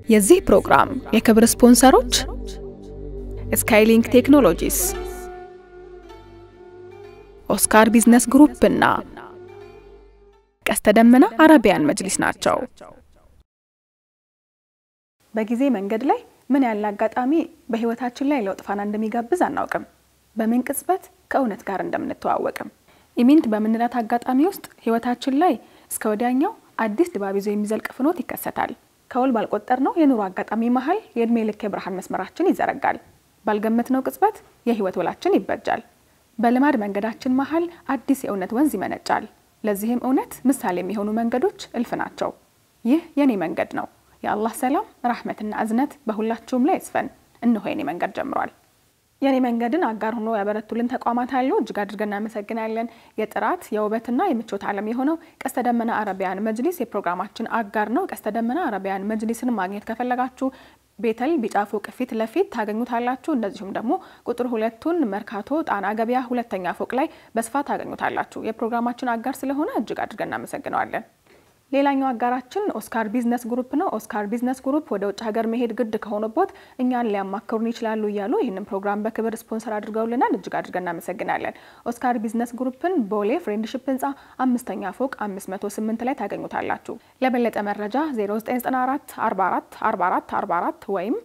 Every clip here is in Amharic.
የዚህ ፕሮግራም የክብር ስፖንሰሮች ስካይሊንክ ቴክኖሎጂስ፣ ኦስካር ቢዝነስ ግሩፕ እና ቀስተ ደመና አረቢያን መጅሊስ ናቸው። በጊዜ መንገድ ላይ ምን ያለ አጋጣሚ በህይወታችን ላይ ለውጥ ፋና እንደሚጋብዝ አናውቅም። በምን ቅጽበት ከእውነት ጋር እንደምንተዋወቅም ኢሚንት በምንላት አጋጣሚ ውስጥ ህይወታችን ላይ እስከ ወዲያኛው አዲስ ድባብ ይዞ የሚዘልቅ ፍኖት ይከሰታል። ከውል ባልቆጠር ነው የኑሮ አጋጣሚ መሀል የእድሜ ልክ የብርሃን መስመራችን ይዘረጋል። ባልገመትነው ቅጽበት የህይወት ውላችን ይበጃል። በልማድ መንገዳችን መሀል አዲስ የእውነት ወንዝ ይመነጫል። ለዚህም እውነት ምሳሌ የሚሆኑ መንገዶች እልፍ ናቸው። ይህ የኔ መንገድ ነው። የአላህ ሰላም ራህመትና እዝነት በሁላችሁም ላይ ይስፈን። እንሆ የኔ መንገድ ጀምሯል። የኔ መንገድን አጋር ሆኖ ያበረቱልን ተቋማት አሉ። እጅግ አድርገን እናመሰግናለን። የጥራት የውበትና የምቾት ዓለም የሆነው ቀስተ ደመና አረቢያን መጅሊስ የፕሮግራማችን አጋር ነው። ቀስተ ደመና አረቢያን መጅሊስን ማግኘት ከፈለጋችሁ ቤተል ቢጫ ፎቅ ፊት ለፊት ታገኙታላችሁ። እንደዚሁም ደግሞ ቁጥር ሁለቱን መርካቶ ጣና ገበያ ሁለተኛ ፎቅ ላይ በስፋት ታገኙታላችሁ። የፕሮግራማችን አጋር ስለሆነ እጅግ አድርገን እናመሰግነዋለን። ሌላኛው አጋራችን ኦስካር ቢዝነስ ግሩፕ ነው። ኦስካር ቢዝነስ ግሩፕ ወደ ውጭ ሀገር መሄድ ግድ ከሆነቦት እኛን ሊያማክሩን ይችላሉ እያሉ ይህንን ፕሮግራም በክብር ስፖንሰር አድርገውልናል። እጅግ አድርገን እናመሰግናለን። ኦስካር ቢዝነስ ግሩፕን ቦሌ ፍሬንድሽፕ ህንፃ አምስተኛ ፎቅ 508 ላይ ታገኙታላችሁ። ለበለጠ መረጃ 0994 44 44 44 ወይም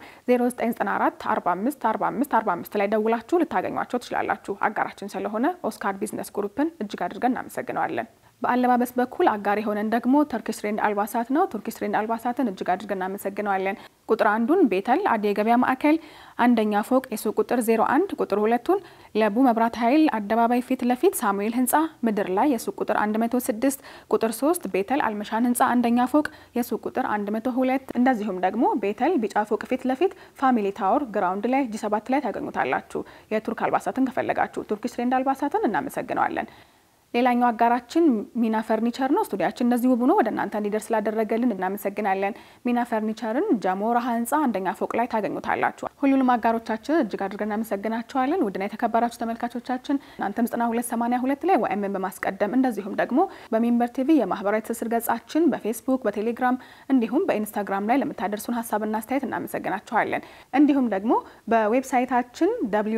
0994 45 45 45 ላይ ደውላችሁ ልታገኟቸው ትችላላችሁ። አጋራችን ስለሆነ ኦስካር ቢዝነስ ግሩፕን እጅግ አድርገን እናመሰግነዋለን። በአለባበስ በኩል አጋር የሆነን ደግሞ ቱርኪሽ ትሬንድ አልባሳት ነው። ቱርኪሽ ትሬንድ አልባሳትን እጅግ አድርገን እናመሰግነዋለን። ቁጥር አንዱን ቤተል አዲ የገበያ ማዕከል አንደኛ ፎቅ የሱቅ ቁጥር 01፣ ቁጥር ሁለቱን ለቡ መብራት ኃይል አደባባይ ፊት ለፊት ሳሙኤል ህንፃ ምድር ላይ የሱቅ ቁጥር 106፣ ቁጥር 3 ቤተል አልመሻን ህንፃ አንደኛ ፎቅ የሱቅ ቁጥር 102፣ እንደዚሁም ደግሞ ቤተል ቢጫ ፎቅ ፊት ለፊት ፋሚሊ ታወር ግራውንድ ላይ ጂ7 ላይ ታገኙታላችሁ። የቱርክ አልባሳትን ከፈለጋችሁ ቱርኪሽ ትሬንድ አልባሳትን እናመሰግነዋለን። ሌላኛው አጋራችን ሚና ፈርኒቸር ነው። ስቱዲያችን እንደዚህ ውብ ሆኖ ወደ እናንተ እንዲደርስ ስላደረገልን እናመሰግናለን። ሚና ፈርኒቸርን ጀሞ ረሃ ህንፃ አንደኛ ፎቅ ላይ ታገኙታላችሁ። ሁሉንም አጋሮቻችን እጅግ አድርገን እናመሰግናቸዋለን። ውድና የተከበራችሁ ተመልካቾቻችን እናንተም ዘጠና ሁለት ሰማኒያ ሁለት ላይ ወይምን በማስቀደም እንደዚሁም ደግሞ በሜምበር ቲቪ የማህበራዊ ትስስር ገጻችን በፌስቡክ በቴሌግራም እንዲሁም በኢንስታግራም ላይ ለምታደርሱን ሀሳብና አስተያየት እናመሰግናቸዋለን። እንዲሁም ደግሞ በዌብሳይታችን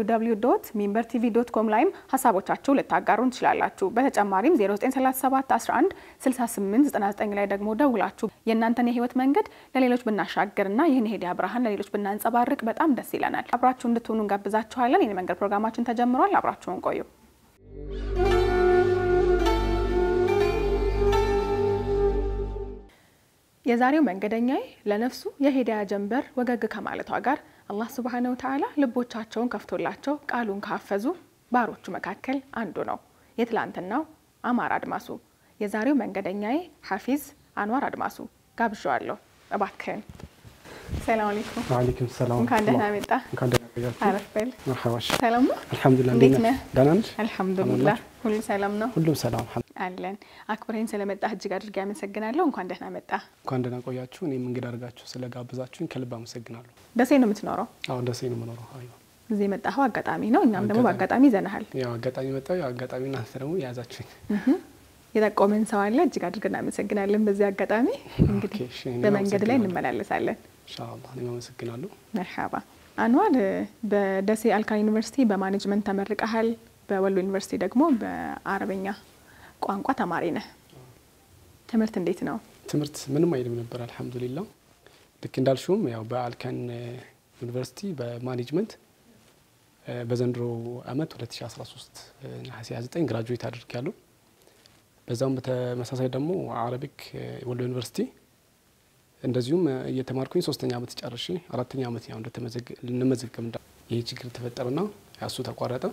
www ሜምበር ቲቪ ዶት ኮም ላይም ሀሳቦቻችሁ ልታጋሩን ትችላላችሁ። በተጨማሪም 0937 11 68 99 ላይ ደግሞ ደውላችሁ የእናንተን የህይወት መንገድ ለሌሎች ብናሻግርና ይህን የሄዲያ ብርሃን ለሌሎች ብናንጸባርቅ በጣም ደስ ይለናል። አብራችሁ እንድትሆኑ እንጋብዛችኋለን። የኔ መንገድ ፕሮግራማችን ተጀምሯል። አብራችሁን ቆዩ። የዛሬው መንገደኛዬ ለነፍሱ የሄዲያ ጀንበር ወገግ ከማለቷ ጋር አላህ ሱብሃነሁ ወተዓላ ልቦቻቸውን ከፍቶላቸው ቃሉን ካፈዙ ባሮቹ መካከል አንዱ ነው። የትላንትናው አማር አድማሱ፣ የዛሬው መንገደኛዬ ሐፊዝ አንዋር አድማሱ ጋብዣዋለሁ። እባክህን። ሰላም አለይኩም። ወአለይኩም ሰላም። እንኳን ደህና መጣ። እንኳን ደህና ቆያችሁ። አረፍ በል። መርሐባሽ። ሰላም ነው? አልሐምዱሊላህ። እንዴት ነህ? ደህና ነሽ? አልሐምዱሊላህ ሁሉ ሰላም ነው ሁሉም ሰላም አልሐምዱሊላህ። አለን። አክብረኝ ስለመጣህ እጅግ አድርጌ አመሰግናለሁ። እንኳን ደህና መጣ። እንኳን ደህና ቆያችሁ። እኔም እንግዳ አድርጋችሁ ስለጋብዛችሁኝ ከልብ አመሰግናለሁ። ደሴ ነው የምትኖረው? አሁን ደሴ ነው የምኖረው። አዎ እዚህ የመጣኸው አጋጣሚ ነው። እኛም ደግሞ አጋጣሚ። በአጋጣሚ ይዘንሃል። ያው አጋጣሚ መጣሁ። ያው አጋጣሚ እናንተ ደግሞ የያዛችሁኝ። የጠቆመን ሰው አለ። እጅግ አድርገን እናመሰግናለን። በዚህ አጋጣሚ እንግዲህ ኦኬ፣ እሺ፣ እኔም በመንገድ ላይ አመሰግናለሁ። እንመላለሳለን። ኢንሻአላህ እኔም አመሰግናለሁ። መርሓባ አንዋር፣ በደሴ አልካ ዩኒቨርሲቲ በማኔጅመንት ተመርቀሃል። በወሎ ዩኒቨርሲቲ ደግሞ በአረበኛ ቋንቋ ተማሪ ነህ። ትምህርት እንዴት ነው? ትምህርት ምንም አይልም ነበር አልሐምዱሊላህ። ልክ እንዳልሽውም ያው በአልካን ዩኒቨርሲቲ በማኔጅመንት እ፣ በዘንድሮ አመት 2013 ነሐሴ 29 ግራጁዌት አድርጊያለሁ። በዛም በተመሳሳይ ደግሞ አረቢክ እ፣ ወሎ ዩኒቨርሲቲ እንደዚሁም እ፣ እየተማርኩኝ ሶስተኛ አመት ጨርሼ አራተኛ አመት ያው እንደተመዘግ- ልንመዘገብ እንዳ ይህ ችግር ተፈጠረና ያሱ ተቋረጠ።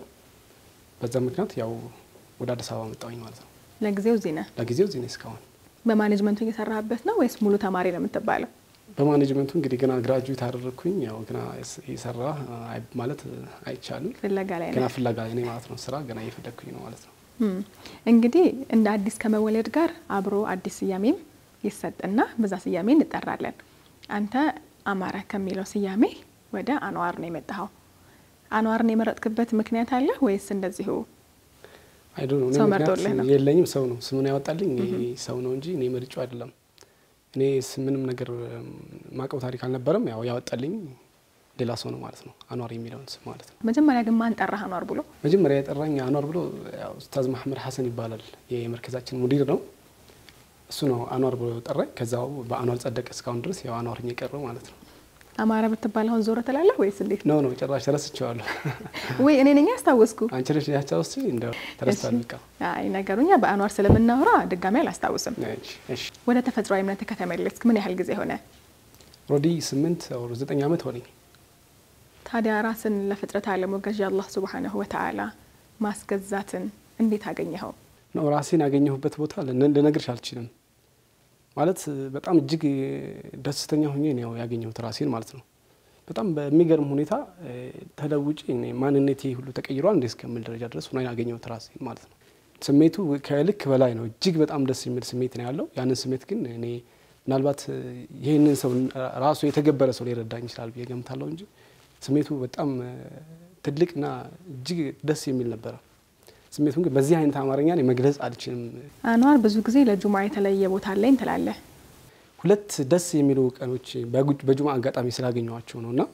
በዛ ምክንያት ያው ወደ አዲስ አበባ መጣሁኝ ማለት ነው። ለጊዜው እዚህ ነህ። ለጊዜው እዚህ ነኝ እስካሁን። በማኔጅመንቱ እየሰራህበት ነው ወይስ ሙሉ ተማሪ ነው የምትባለው? በማኔጅመንቱ እንግዲህ ገና ግራጁዌት አደረግኩኝ። ያው ገና የሰራ ማለት አይቻልም። ፍለጋ ላይ ገና ነህ። ፍላጋ ላይ ነኝ ማለት ነው። ስራ ገና እየፈለግኩኝ ነው ማለት ነው። እም፣ እንግዲህ እንደ አዲስ ከመወለድ ጋር አብሮ አዲስ ስያሜም ይሰጥና በዛ ስያሜ እንጠራለን። አንተ አማረ ከሚለው ስያሜ ወደ አንዋር ነው የመጣኸው። አንዋርን የመረጥክበት ምክንያት አለ ወይስ እንደዚሁ? አይዶ ነው ሰው ምክንያት መርጦልህ ነው? የለኝም። ሰው ነው ስሙን ያወጣልኝ ሰው ነው እንጂ እኔ መርጬው አይደለም። እኔ ምንም ነገር ማቀው ታሪክ አልነበረም። ያው ያወጣልኝ ሌላ ሰው ነው ማለት ነው፣ አኗር የሚለውን ስም ማለት ነው። መጀመሪያ ግን ማን ጠራህ አኗር ብሎ? መጀመሪያ የጠራኝ አኗር ብሎ ያው ኡስታዝ መሐመድ ሐሰን ይባላል የመርከዛችን ሙዲር ነው። እሱ ነው አኗር ብሎ ጠራኝ። ከዛው በአኗር ጸደቀ እስካሁን ድረስ ያው አኗር የቀረው ማለት ነው። አማረ ብትባል አሁን ዞረ ትላለህ ወይስ እንዴት? ነው ነው ጭራሽ ረስቼዋለሁ። ወይ እኔ ነኝ ያስታወስኩ። አንቺ ነሽ ያቻውስ እንደ ተረስቷል። በቃ አይ ነገሩኛ በአኗር ስለምናወራ ድጋሚ አላስታውስም። እሺ ወደ ተፈጥሯዊ እምነት ከተመለስክ ምን ያህል ጊዜ ሆነ? ሮዲ ስምንት ወር ዘጠኝ ዓመት ሆነኝ። ታዲያ ራስን ለፍጥረት ዓለሙ ገዢ አላህ ሱብሓነሁ ወተዓላ ማስገዛትን እንዴት አገኘኸው? ነው ራሴን ያገኘሁበት ቦታ ልነግርሽ አልችልም። ማለት በጣም እጅግ ደስተኛ ሁኜ ነው ያገኘሁት ራሴን ማለት ነው። በጣም በሚገርም ሁኔታ ተለውጬ ማንነቴ ሁሉ ተቀይሯል እንደ እስከምል ደረጃ ድረስ ሆና ያገኘሁት ራሴን ማለት ነው። ስሜቱ ከልክ በላይ ነው። እጅግ በጣም ደስ የሚል ስሜት ነው ያለው። ያንን ስሜት ግን እኔ ምናልባት ይህንን ሰው ራሱ የተገበረ ሰው ሊረዳኝ ይችላል ብዬ ገምታለሁ እንጂ ስሜቱ በጣም ትልቅና እጅግ ደስ የሚል ነበረ። ስሜቱን ግን በዚህ አይነት አማርኛ እኔ መግለጽ አልችልም። አኗር ብዙ ጊዜ ለጁማ የተለየ ቦታ አለኝ ትላለህ። ሁለት ደስ የሚሉ ቀኖች በጁማ አጋጣሚ ስላገኘኋቸው ነው እና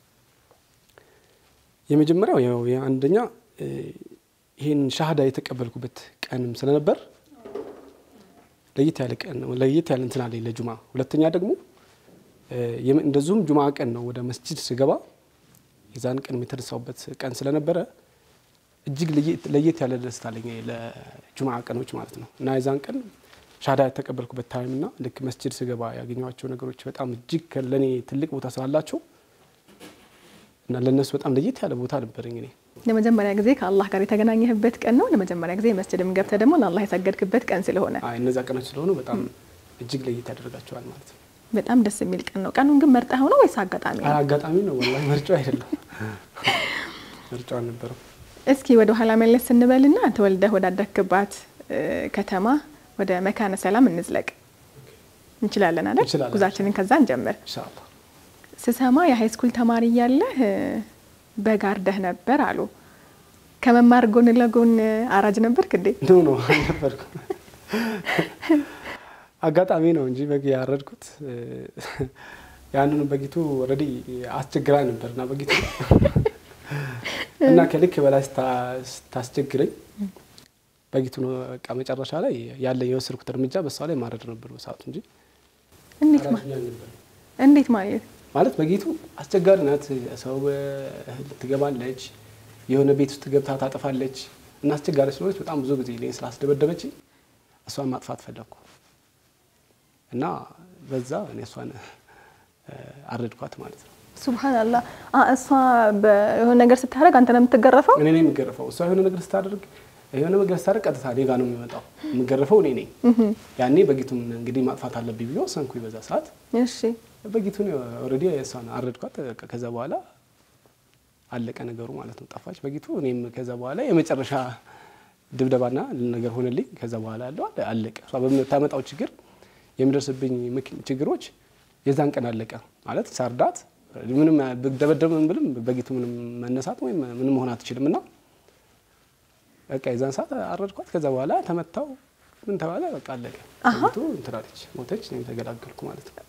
የመጀመሪያው ያው አንደኛ ይህን ሻሃዳ የተቀበልኩበት ቀንም ስለነበር ለየት ያለ ቀን ለየት ያለ እንትን አለኝ ለጁማ። ሁለተኛ ደግሞ እንደዚሁም ጁማ ቀን ነው ወደ መስጂድ ስገባ የዛን ቀን የተነሳውበት ቀን ስለነበረ እጅግ ለየት ያለ ደስታ አለኝ ለጁማ ቀኖች ማለት ነው እና የዛን ቀን ሻሃዳ የተቀበልኩበት ታይም እና ልክ መስጂድ ስገባ ያገኘኋቸው ነገሮች በጣም እጅግ ለእኔ ትልቅ ቦታ ስላላቸው እና ለእነሱ በጣም ለየት ያለ ቦታ ነበረኝ እኔ ለመጀመሪያ ጊዜ ከአላህ ጋር የተገናኘህበት ቀን ነው። ለመጀመሪያ ጊዜ መስጅድም ገብተህ ደግሞ ለአላህ የሰገድክበት ቀን ስለሆነ እነዚያ ቀኖች ስለሆኑ በጣም እጅግ ለየት ያደርጋቸዋል ማለት ነው። በጣም ደስ የሚል ቀን ነው። ቀኑን ግን መርጠህ ነው ወይስ አጋጣሚ ነው? አጋጣሚ ነው። ወላሂ ምርጫው አይደለም፣ ምርጫው አልነበረም። እስኪ ወደ ኋላ መለስ ስንበልና ተወልደህ ወዳደግክባት ከተማ ወደ መካነ ሰላም እንዝለቅ። እንችላለን አይደል? እንችላለን። ጉዛችንን ከዛ እንጀምር። ኢንሻአላህ ስሰማ የሃይስኩል ተማሪ እያለህ በጋርደህ ነበር አሉ። ከመማር ጎን ለጎን አራጅ ነበርክ እንዴ? ኖ ኖ አልነበርኩም። አጋጣሚ ነው እንጂ በግ ያረድኩት ያንኑ በጊቱ ኦልሬዲ አስቸግራ ነበር እና በጊቱ እና ከልክ በላይ ስታስቸግረኝ በጊቱ ነው በቃ መጨረሻ ላይ ያለ የወሰድኩት እርምጃ በሷ ላይ ማረድ ነበር በሰዓቱ እንጂ እንዴት ማ- አራጅ አልነበረም። እንዴት ማለት ማለት በጌቱ አስቸጋሪ ናት። ሰው እህል ትገባለች፣ የሆነ ቤት ውስጥ ገብታ ታጠፋለች እና አስቸጋሪ ስለሆነች በጣም ብዙ ጊዜ እኔን ስላስደበደበች እሷን ማጥፋት ፈለግኩ እና በዛ እኔ እሷን አረድኳት ማለት ነው። ሱብሃንአላህ። አ- እሷ የሆነ ነገር ስታደርግ አንተ ነው የምትገረፈው? እኔ ነኝ የምገረፈው። እሷ የሆነ ነገር ስታደርግ የሆነ ነገር ስታደርግ ቀጥታ እኔ ጋ ነው የሚመጣው። የምገረፈው እኔ ነኝ። ያኔ በጌቱን እንግዲህ ማጥፋት አለብኝ ብዬ ወሰንኩኝ በዛ ሰዓት እሺ በጊቱን ኦልሬዲ እሷን አረድኳት። በቃ ከዛ በኋላ አለቀ ነገሩ ማለት ነው። ጠፋች በጊቱ። እኔም ከዛ በኋላ የመጨረሻ ድብደባና ነገር ሆነልኝ። ከዛ በኋላ ያለው አለ- አለቀ። እሷ በምታመጣው ችግር የሚደርስብኝ ምክ- ችግሮች የዛን ቀን አለቀ ማለት ሳርዳት ምንም ደበደብ ብልም በጊቱ ምንም መነሳት ወይም ምንም መሆን አትችልም እና በቃ የዛን ሰዓት አረድኳት። ከዛ በኋላ ተመታው ምን ተባለ በቃ አለቀ። በጊቱ እንትን አለች ሞተች። እኔም ተገላገልኩ ማለት ነው።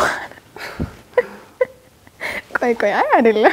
ቆይ ቆይ፣ አይ አይደለም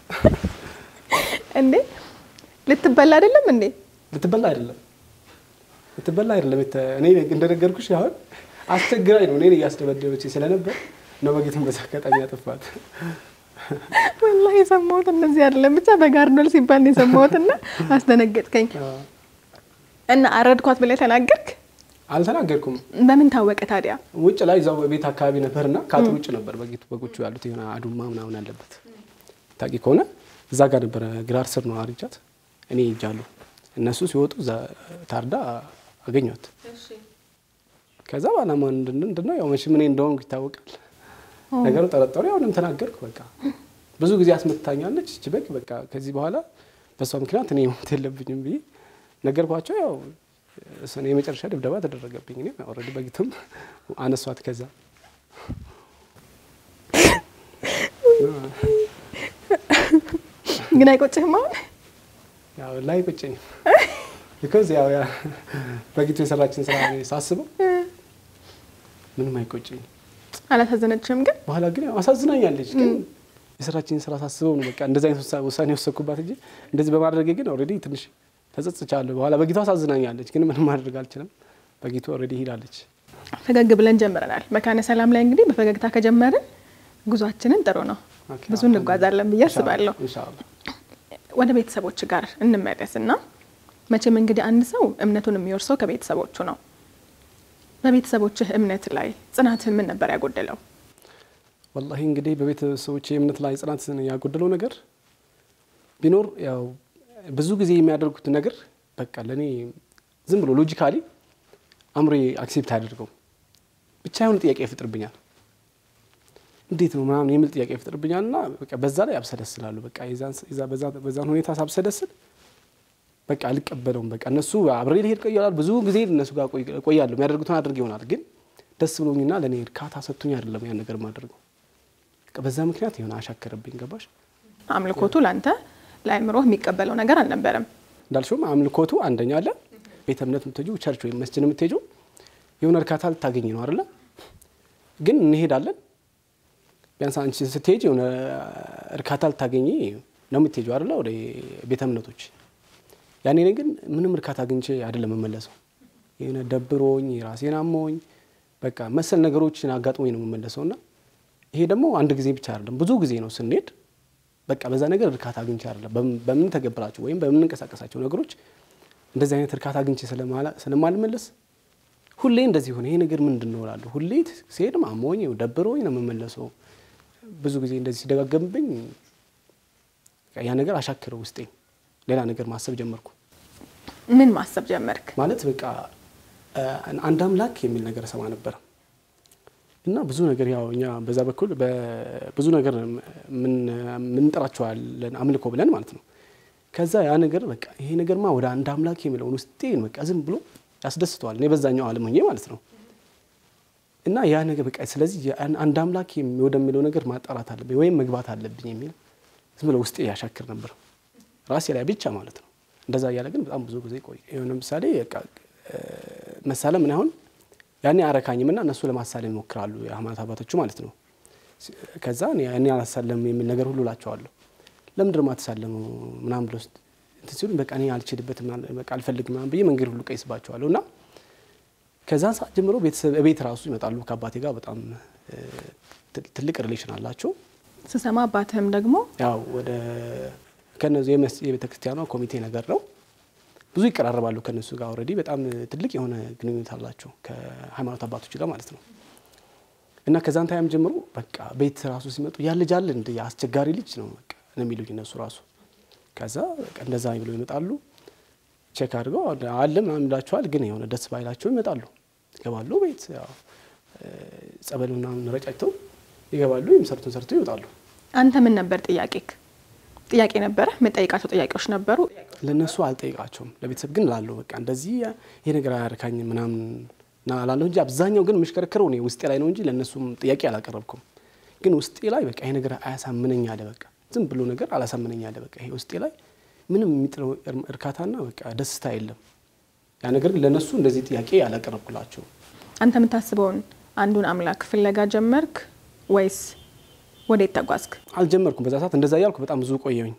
እንዴ ልትበላ አይደለም እንዴ? ልትበላ አይደለም ልትበላ አይደለም። የተ- እኔ እንደነገርኩሽ አሁን አስቸግራኝ ነው እኔን እያስደበደበች ስለነበር ነው በጌቱን በዛ አጋጣሚ ያጠፋት። ወላሂ የሰማሁት እንደዚህ አይደለም። ብቻ በጋርዶል ሲባል ነው የሰማሁትና አስደነገጥከኝ። እና አረድኳት ብለህ ተናገርክ? አልተናገርኩም። በምን ታወቀ ታዲያ? ውጭ ላይ እዛው ቤት አካባቢ ነበርና ከአጥር ውጭ ነበር በጌቱ በጎቹ ያሉት የሆነ አዱማ ምናምን ያለበት ታቂ ከሆነ እዛ ጋር ነበረ ግራር ስር ነው አርጃት እኔ ሄጃለሁ። እነሱ ሲወጡ እዛ ታርዳ አገኘት። ከዛ በኋላ ማን ምንድን ነው ያው መቼም እኔ እንደሆንኩ ይታወቃል ነገሩ ጠረጠሩ። ያሁንም ተናገርኩ። በቃ ብዙ ጊዜ አስመትታኛለች እች በግ በቃ ከዚህ በኋላ በእሷ ምክንያት እኔ ሞት የለብኝም ብዬ ነገርኳቸው። ያው እሱን የመጨረሻ ድብደባ ተደረገብኝ። እኔ ኦልሬዲ በጊቱም አነሷት። ከዛ ግን አይቆጭህም አሁን? ያው ላይ ቁጭኝ ቢኮዝ ያው ያ በጊቱ የሰራችን ስራ ሳስበው ምንም አይቆጭኝ። አላሳዘነችም ግን በኋላ ግን ያው አሳዝናኛለች። ግን የስራችንን ስራ ሳስበው ነው በቃ እንደዚህ አይነት ውሳ- ውሳኔ ወሰንኩባት እንጂ እንደዚህ በማድረጌ ግን ኦልሬዲ ትንሽ ተጸጽቻለሁ። በኋላ በጊቱ አሳዝናኛለች፣ ግን ምንም ማድረግ አልችልም። በጊቱ ኦልሬዲ ሄዳለች። ፈገግ ብለን ጀምረናል። መካነ ሰላም ላይ እንግዲህ በፈገግታ ከጀመርን ጉዟችንን ጥሩ ነው፣ ኦኬ፣ ብዙ እንጓዛለን ብዬ አስባለሁ። ኢንሻአላህ ወደ ቤተሰቦች ጋር እንመለስ እና መቼም እንግዲህ አንድ ሰው እምነቱን የሚወርሰው ከቤተሰቦቹ ነው። በቤተሰቦችህ እምነት ላይ ጽናትህ ምን ነበር ያጎደለው? ወላሂ እንግዲህ በቤተሰቦች የእምነት ላይ ጽናት ያጎደለው ነገር ቢኖር ያው ብዙ ጊዜ የሚያደርጉት ነገር በቃ ለእኔ ዝም ብሎ ሎጂካሊ አእምሮ አክሴፕት አያደርገው ብቻ የሆነ ጥያቄ ይፈጥርብኛል። እንዴት ነው ምናምን የሚል ጥያቄ ይፈጥርብኛል እና በቃ በዛ ላይ አብሰለስላሉ። በቃ የዛን ስ- የዛ- በዛ- በዛን ሁኔታ ሳብሰለስል በቃ አልቀበለውም። በቃ እነሱ አብሬ ሊሄድ ቆያል ብዙ ጊዜ እነሱ ጋር ቆይ- ቆያለሁ። የሚያደርጉትን አድርግ ይሆናል ግን ደስ ብሎኝና ለእኔ እርካታ ሰጥቶኝ አይደለም ያን ነገር ማድረገው። በቃ በዛ ምክንያት የሆነ አሻከረብኝ። ገባሽ? አምልኮቱ ለአንተ ለአእምሮህ የሚቀበለው ነገር አልነበረም። እንዳልሽውም አምልኮቱ አንደኛ አለ። ቤተ እምነት የምትሄጂው ቸርች ወይም መስጅድ የምትሄጂው የሆነ እርካታ ልታገኝ ነው አይደለ? ግን እንሄዳለን። ቢያንስ አንቺ ስትሄጂ የሆነ እርካታ ልታገኝ ነው የምትሄጂው አይደለ? ወደ ቤተ እምነቶች ያኔ እኔ ግን ምንም እርካታ አግኝቼ አይደለም የምመለሰው። የሆነ ደብሮኝ ራሴን አሞኝ በቃ መሰል ነገሮችን አጋጥሞኝ ነው የምመለሰው እና ይሄ ደግሞ አንድ ጊዜ ብቻ አይደለም ብዙ ጊዜ ነው ስንሄድ በቃ በዛ ነገር እርካታ አግኝቼ አይደለም በም- በምንተገብራቸው ወይም በምንንቀሳቀሳቸው ነገሮች እንደዚህ አይነት እርካታ አግኝቼ ስለማላ- ስለማልመለስ ሁሌ እንደዚህ ሆነ። ይሄ ነገር ምንድን ነው እላለሁ። ሁሌ ሲሄድ አሞኝ ደብሮኝ ነው የምመለሰው። ብዙ ጊዜ እንደዚህ ሲደጋገምብኝ በቃ ያ ነገር አሻክረው ውስጤ ሌላ ነገር ማሰብ ጀመርኩ። ምን ማሰብ ጀመርክ? ማለት በቃ አ፣ አንድ አምላክ የሚል ነገር ሰማ ነበር እና ብዙ ነገር ያው እኛ በዛ በኩል ብዙ ነገር ምን- ምንጠራቸዋለን አምልኮ ብለን ማለት ነው። ከዛ ያ ነገር በቃ ይሄ ነገርማ ወደ አንድ አምላክ የሚለውን ውስጤን በቃ ዝም ብሎ ያስደስተዋል። እኔ በዛኛው ዓለም ሆኜ ማለት ነው እና ያ ነገር በቃ ስለዚህ ያን አንድ አምላክ የሚ- ወደሚለው ነገር ማጣራት አለብኝ ወይም መግባት አለብኝ የሚል ዝም ብሎ ውስጤ ያሻክር ነበር ራሴ ላይ ብቻ ማለት ነው። እንደዛ እያለ ግን በጣም ብዙ ጊዜ ቆይ የሆነ ምሳሌ በቃ እ፣ መሳለም ምን አሁን ያኔ አረካኝም እና እነሱ ለማሳለም ይሞክራሉ የሃይማኖት አባቶቹ ማለት ነው። ሲ- ከዛ እኔ እኔ አላሳለም የሚል ነገር ሁሉ እላቸዋለሁ። ለምንድን ነው የማትሳለመው ምናምን ብሎ ስ- እንትን ሲሉኝ በቃ እኔ አልችልበትም ምናምን በቃ አልፈልግም ምናምን ብዬ መንገድ ሁሉ ቀይስባቸዋለሁ እና ከዛን ሰዓት ጀምሮ ቤተሰብ ቤት ራሱ ይመጣሉ። ከአባቴ ጋር በጣም እ፣ ት- ትልቅ ሪሌሽን አላቸው። ስሰማ አባትህም ደግሞ ያው ወደ ከነዚህ የቤተ ክርስቲያኗ ኮሚቴ ነገር ነው። ብዙ ይቀራረባሉ ከነሱ ጋር ኦልሬዲ በጣም ትልቅ የሆነ ግንኙነት አላቸው ከሃይማኖት አባቶች ጋር ማለት ነው። እና ከዛን ታይም ጀምሮ በቃ ቤት ራሱ ሲመጡ ያ ልጅ አለ እንደ አስቸጋሪ ልጅ ነው በቃ ነው የሚሉኝ እነሱ ራሱ። ከዛ በቃ እንደዛ ብለው ይመጣሉ፣ ቼክ አድርገው አለ ምናምን ይላቸዋል። ግን የሆነ ደስ ባይላቸው ይመጣሉ፣ ይገባሉ ቤት ያው እ፣ ጸበል ምናምን ረጫጭተው ይገባሉ፣ የሚሰሩትን ሰርተው ይወጣሉ። አንተ ምን ነበር ጥያቄክ? ጥያቄ ነበረ? የምጠይቃቸው ጥያቄዎች ነበሩ? ለእነሱ አልጠይቃቸውም። ለቤተሰብ ግን ላለሁ በቃ እንደዚህ ይሄ ነገር አያረካኝም ምናምን ና ላለሁ እንጂ አብዛኛው ግን የምሽከረከረው እኔ ውስጤ ላይ ነው እንጂ ለእነሱም ጥያቄ አላቀረብኩም። ግን ውስጤ ላይ በቃ ይሄ ነገር አያሳምነኝ አለ። በቃ ዝም ብሎ ነገር አላሳምነኝ አለ። በቃ ይሄ ውስጤ ላይ ምንም የሚጥለው እር- እርካታና በቃ ደስታ የለም። ያ ነገር ግን ለእነሱ እንደዚህ ጥያቄ አላቀረብኩላቸው። አንተ የምታስበውን አንዱን አምላክ ፍለጋ ጀመርክ ወይስ ወዴት ተጓዝክ? አልጀመርኩም። በዛ ሰዓት እንደዛ እያልኩ በጣም ብዙ ቆየሁኝ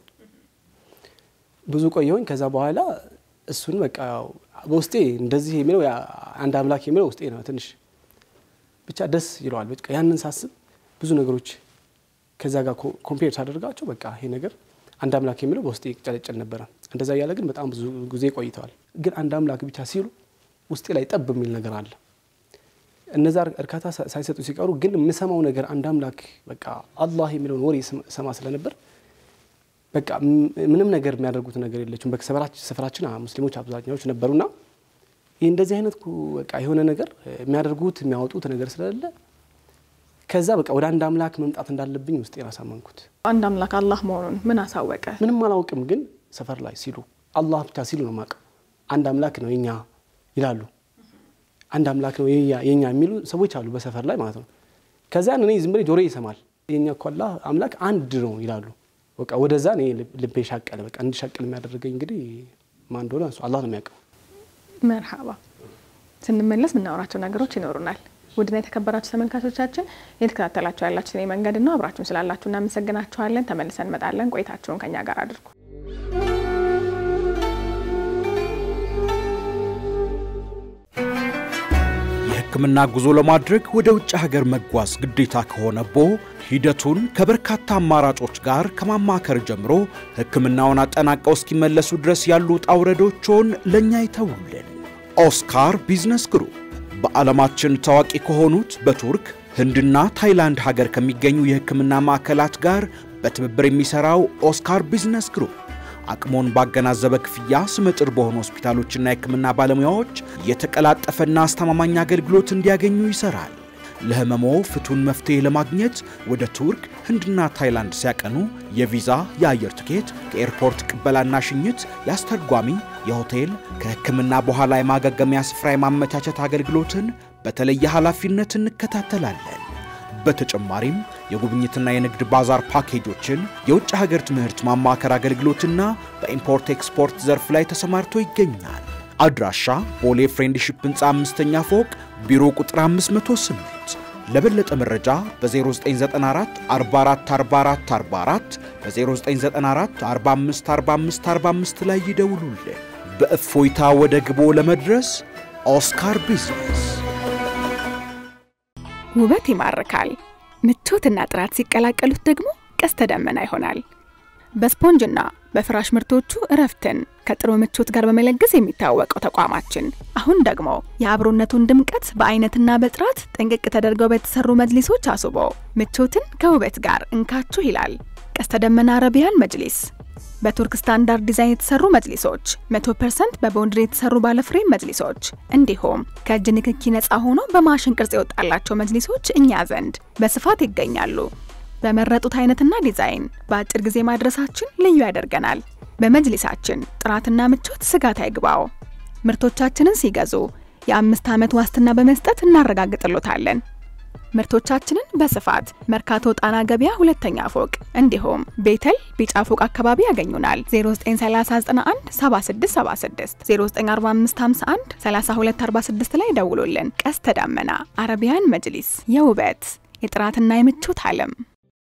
ብዙ ቆየሁኝ። ከዛ በኋላ እሱን በቃ ያው በውስጤ እንደዚህ የሚለው ያ አንድ አምላክ የሚለው ውስጤ ነው ትንሽ ብቻ ደስ ይለዋል። በቃ ያንን ሳስብ ብዙ ነገሮች ከዛ ጋር ኮምፔር ሳደርጋቸው በቃ ይሄ ነገር አንድ አምላክ የሚለው በውስጤ ይጨለጨል ነበረ። እንደዛ እያለ ግን በጣም ብዙ ጊዜ ቆይተዋል። ግን አንድ አምላክ ብቻ ሲሉ ውስጤ ላይ ጠብ የሚል ነገር አለ። እነዛ እርካታ ሳ- ሳይሰጡ ሲቀሩ ግን የምሰማው ነገር አንድ አምላክ በቃ አላህ የሚለውን ወሬ ስም- ሰማ ስለነበር በቃ ም- ምንም ነገር የሚያደርጉት ነገር የለችም። በሰፈራችን ሰፈራችን አ- ሙስሊሞች አብዛኛዎች ነበሩና ይህ እንደዚህ አይነት ኩ- በቃ የሆነ ነገር እ፣ የሚያደርጉት የሚያወጡት ነገር ስለሌለ ከዛ በቃ ወደ አንድ አምላክ መምጣት እንዳለብኝ ውስጤን አሳመንኩት። አንድ አምላክ አላህ መሆኑን ምን አሳወቀ? ምንም አላውቅም፣ ግን ሰፈር ላይ ሲሉ አላህ ብቻ ሲሉ ነው የማውቀው። አንድ አምላክ ነው የኛ ይላሉ። አንድ አምላክ ነው የኛ የኛ የሚሉ ሰዎች አሉ በሰፈር ላይ ማለት ነው። ከዚያን እኔ ዝም ብዬ ጆሮዬ ይሰማል። የኛ እኮ አላህ አምላክ አንድ ነው ይላሉ። በቃ ወደዛ እኔ ልብ- ልቤ ሻቀለ። በቃ እንዲሻቀል የሚያደርገኝ እንግዲህ ማን እንደሆነ እሱ አላህ ነው የሚያውቀው። መርሃባ። ስንመለስ የምናወራቸው ነገሮች ይኖሩናል። ውድና የተከበራችሁ ተመልካቾቻችን የተከታተላችሁ ያላችሁ እኔ መንገድ ነው። አብራችሁን ስላላችሁ እናመሰግናችኋለን። ተመልሰን እንመጣለን። ቆይታችሁን ከኛ ጋር አድርጉ። የሕክምና ጉዞ ለማድረግ ወደ ውጭ ሀገር መጓዝ ግዴታ ከሆነቦ ሂደቱን ከበርካታ አማራጮች ጋር ከማማከር ጀምሮ ሕክምናውን አጠናቀው እስኪመለሱ ድረስ ያሉ ውጣ ውረዶችን ለእኛ ይተውልን። ኦስካር ቢዝነስ ግሩፕ በዓለማችን ታዋቂ ከሆኑት በቱርክ ህንድና ታይላንድ ሀገር ከሚገኙ የሕክምና ማዕከላት ጋር በትብብር የሚሠራው ኦስካር ቢዝነስ ግሩፕ አቅሞን ባገናዘበ ክፍያ ስመጥር በሆኑ ሆስፒታሎችና የሕክምና ባለሙያዎች የተቀላጠፈና አስተማማኝ አገልግሎት እንዲያገኙ ይሰራል። ለህመሞ ፍቱን መፍትሄ ለማግኘት ወደ ቱርክ፣ ህንድና ታይላንድ ሲያቀኑ የቪዛ፣ የአየር ትኬት፣ ከኤርፖርት ቅበላና ሽኝት፣ የአስተርጓሚ፣ የሆቴል፣ ከሕክምና በኋላ የማገገሚያ ስፍራ የማመቻቸት አገልግሎትን በተለየ ኃላፊነት እንከታተላለን። በተጨማሪም የጉብኝትና የንግድ ባዛር ፓኬጆችን፣ የውጭ ሀገር ትምህርት ማማከር አገልግሎትና በኢምፖርት ኤክስፖርት ዘርፍ ላይ ተሰማርቶ ይገኛል። አድራሻ ቦሌ ፍሬንድሺፕ ህንፃ አምስተኛ ፎቅ ቢሮ ቁጥር 508። ለበለጠ መረጃ በ0994 44 44 44 በ0994 45 45 45 ላይ ይደውሉልን። በእፎይታ ወደ ግቦ ለመድረስ ኦስካር ቢዝነስ ውበት ይማርካል። ምቾትና ጥራት ሲቀላቀሉት ደግሞ ቀስተ ደመና ይሆናል። በስፖንጅና በፍራሽ ምርቶቹ እረፍትን ከጥሩ ምቾት ጋር በመለገስ የሚታወቀው ተቋማችን አሁን ደግሞ የአብሮነቱን ድምቀት በአይነትና በጥራት ጥንቅቅ ተደርገው በተሰሩ መጅሊሶች አስቦ ምቾትን ከውበት ጋር እንካችሁ ይላል። ቀስተ ደመና አረቢያን መጅሊስ በቱርክ ስታንዳርድ ዲዛይን የተሰሩ መጅሊሶች፣ 100% በቦንድሪ የተሰሩ ባለፍሬም መጅሊሶች እንዲሁም ከእጅ ንክኪ ነፃ ሆኖ በማሽን ቅርጽ የወጣላቸው መጅሊሶች እኛ ዘንድ በስፋት ይገኛሉ። በመረጡት አይነትና ዲዛይን በአጭር ጊዜ ማድረሳችን ልዩ ያደርገናል። በመጅሊሳችን ጥራትና ምቾት ስጋት አይግባው። ምርቶቻችንን ሲገዙ የአምስት ዓመት ዋስትና በመስጠት እናረጋግጥሎታለን። ምርቶቻችንን በስፋት መርካቶ ጣና ገበያ ሁለተኛ ፎቅ እንዲሁም ቤተል ቢጫ ፎቅ አካባቢ ያገኙናል። 0931 7676 094551 3246 ላይ ደውሉልን። ቀስተ ደመና አረቢያን መጅሊስ የውበት የጥራትና የምቾት ዓለም።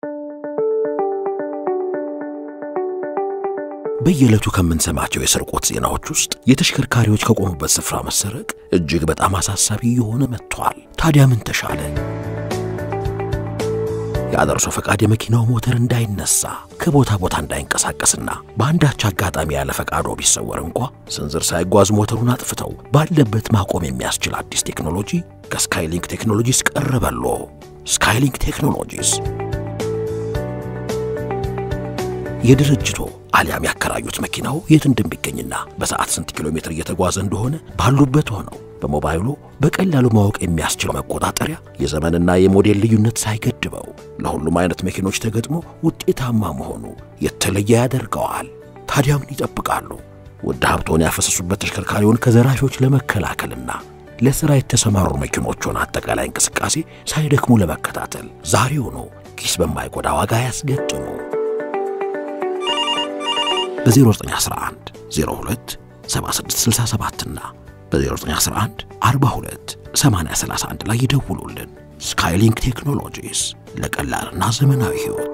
በየዕለቱ ከምንሰማቸው የስርቆት ዜናዎች ውስጥ የተሽከርካሪዎች ከቆሙበት ስፍራ መሰረቅ እጅግ በጣም አሳሳቢ የሆነ መጥቷል። ታዲያ ምን ተሻለ? ያለ እርሶ ፈቃድ የመኪናው ሞተር እንዳይነሳ ከቦታ ቦታ እንዳይንቀሳቀስና በአንዳች አጋጣሚ ያለ ፈቃዶ ቢሰወር እንኳ ስንዝር ሳይጓዝ ሞተሩን አጥፍተው ባለበት ማቆም የሚያስችል አዲስ ቴክኖሎጂ ከስካይሊንክ ቴክኖሎጂስ ቀረበሎ። ስካይሊንክ ቴክኖሎጂስ የድርጅቶ አሊያም ያከራዩት መኪናው የት እንደሚገኝና በሰዓት ስንት ኪሎ ሜትር እየተጓዘ እንደሆነ ባሉበት ሆነው በሞባይሉ በቀላሉ ማወቅ የሚያስችል መቆጣጠሪያ የዘመንና የሞዴል ልዩነት ሳይገድበው ለሁሉም አይነት መኪኖች ተገጥሞ ውጤታማ መሆኑ የተለየ ያደርገዋል። ታዲያ ምን ይጠብቃሉ? ውድ ሀብቶን ያፈሰሱበት ተሽከርካሪውን ከዘራፊዎች ለመከላከልና ለሥራ የተሰማሩ መኪኖቹን አጠቃላይ እንቅስቃሴ ሳይደክሙ ለመከታተል ዛሬውኑ ኪስ በማይጎዳ ዋጋ ያስገጥሙ። በ0911 02 7667 እና በ0911 42 8031 ላይ ይደውሉልን። ስካይሊንክ ቴክኖሎጂስ ለቀላልና ዘመናዊ ሕይወት።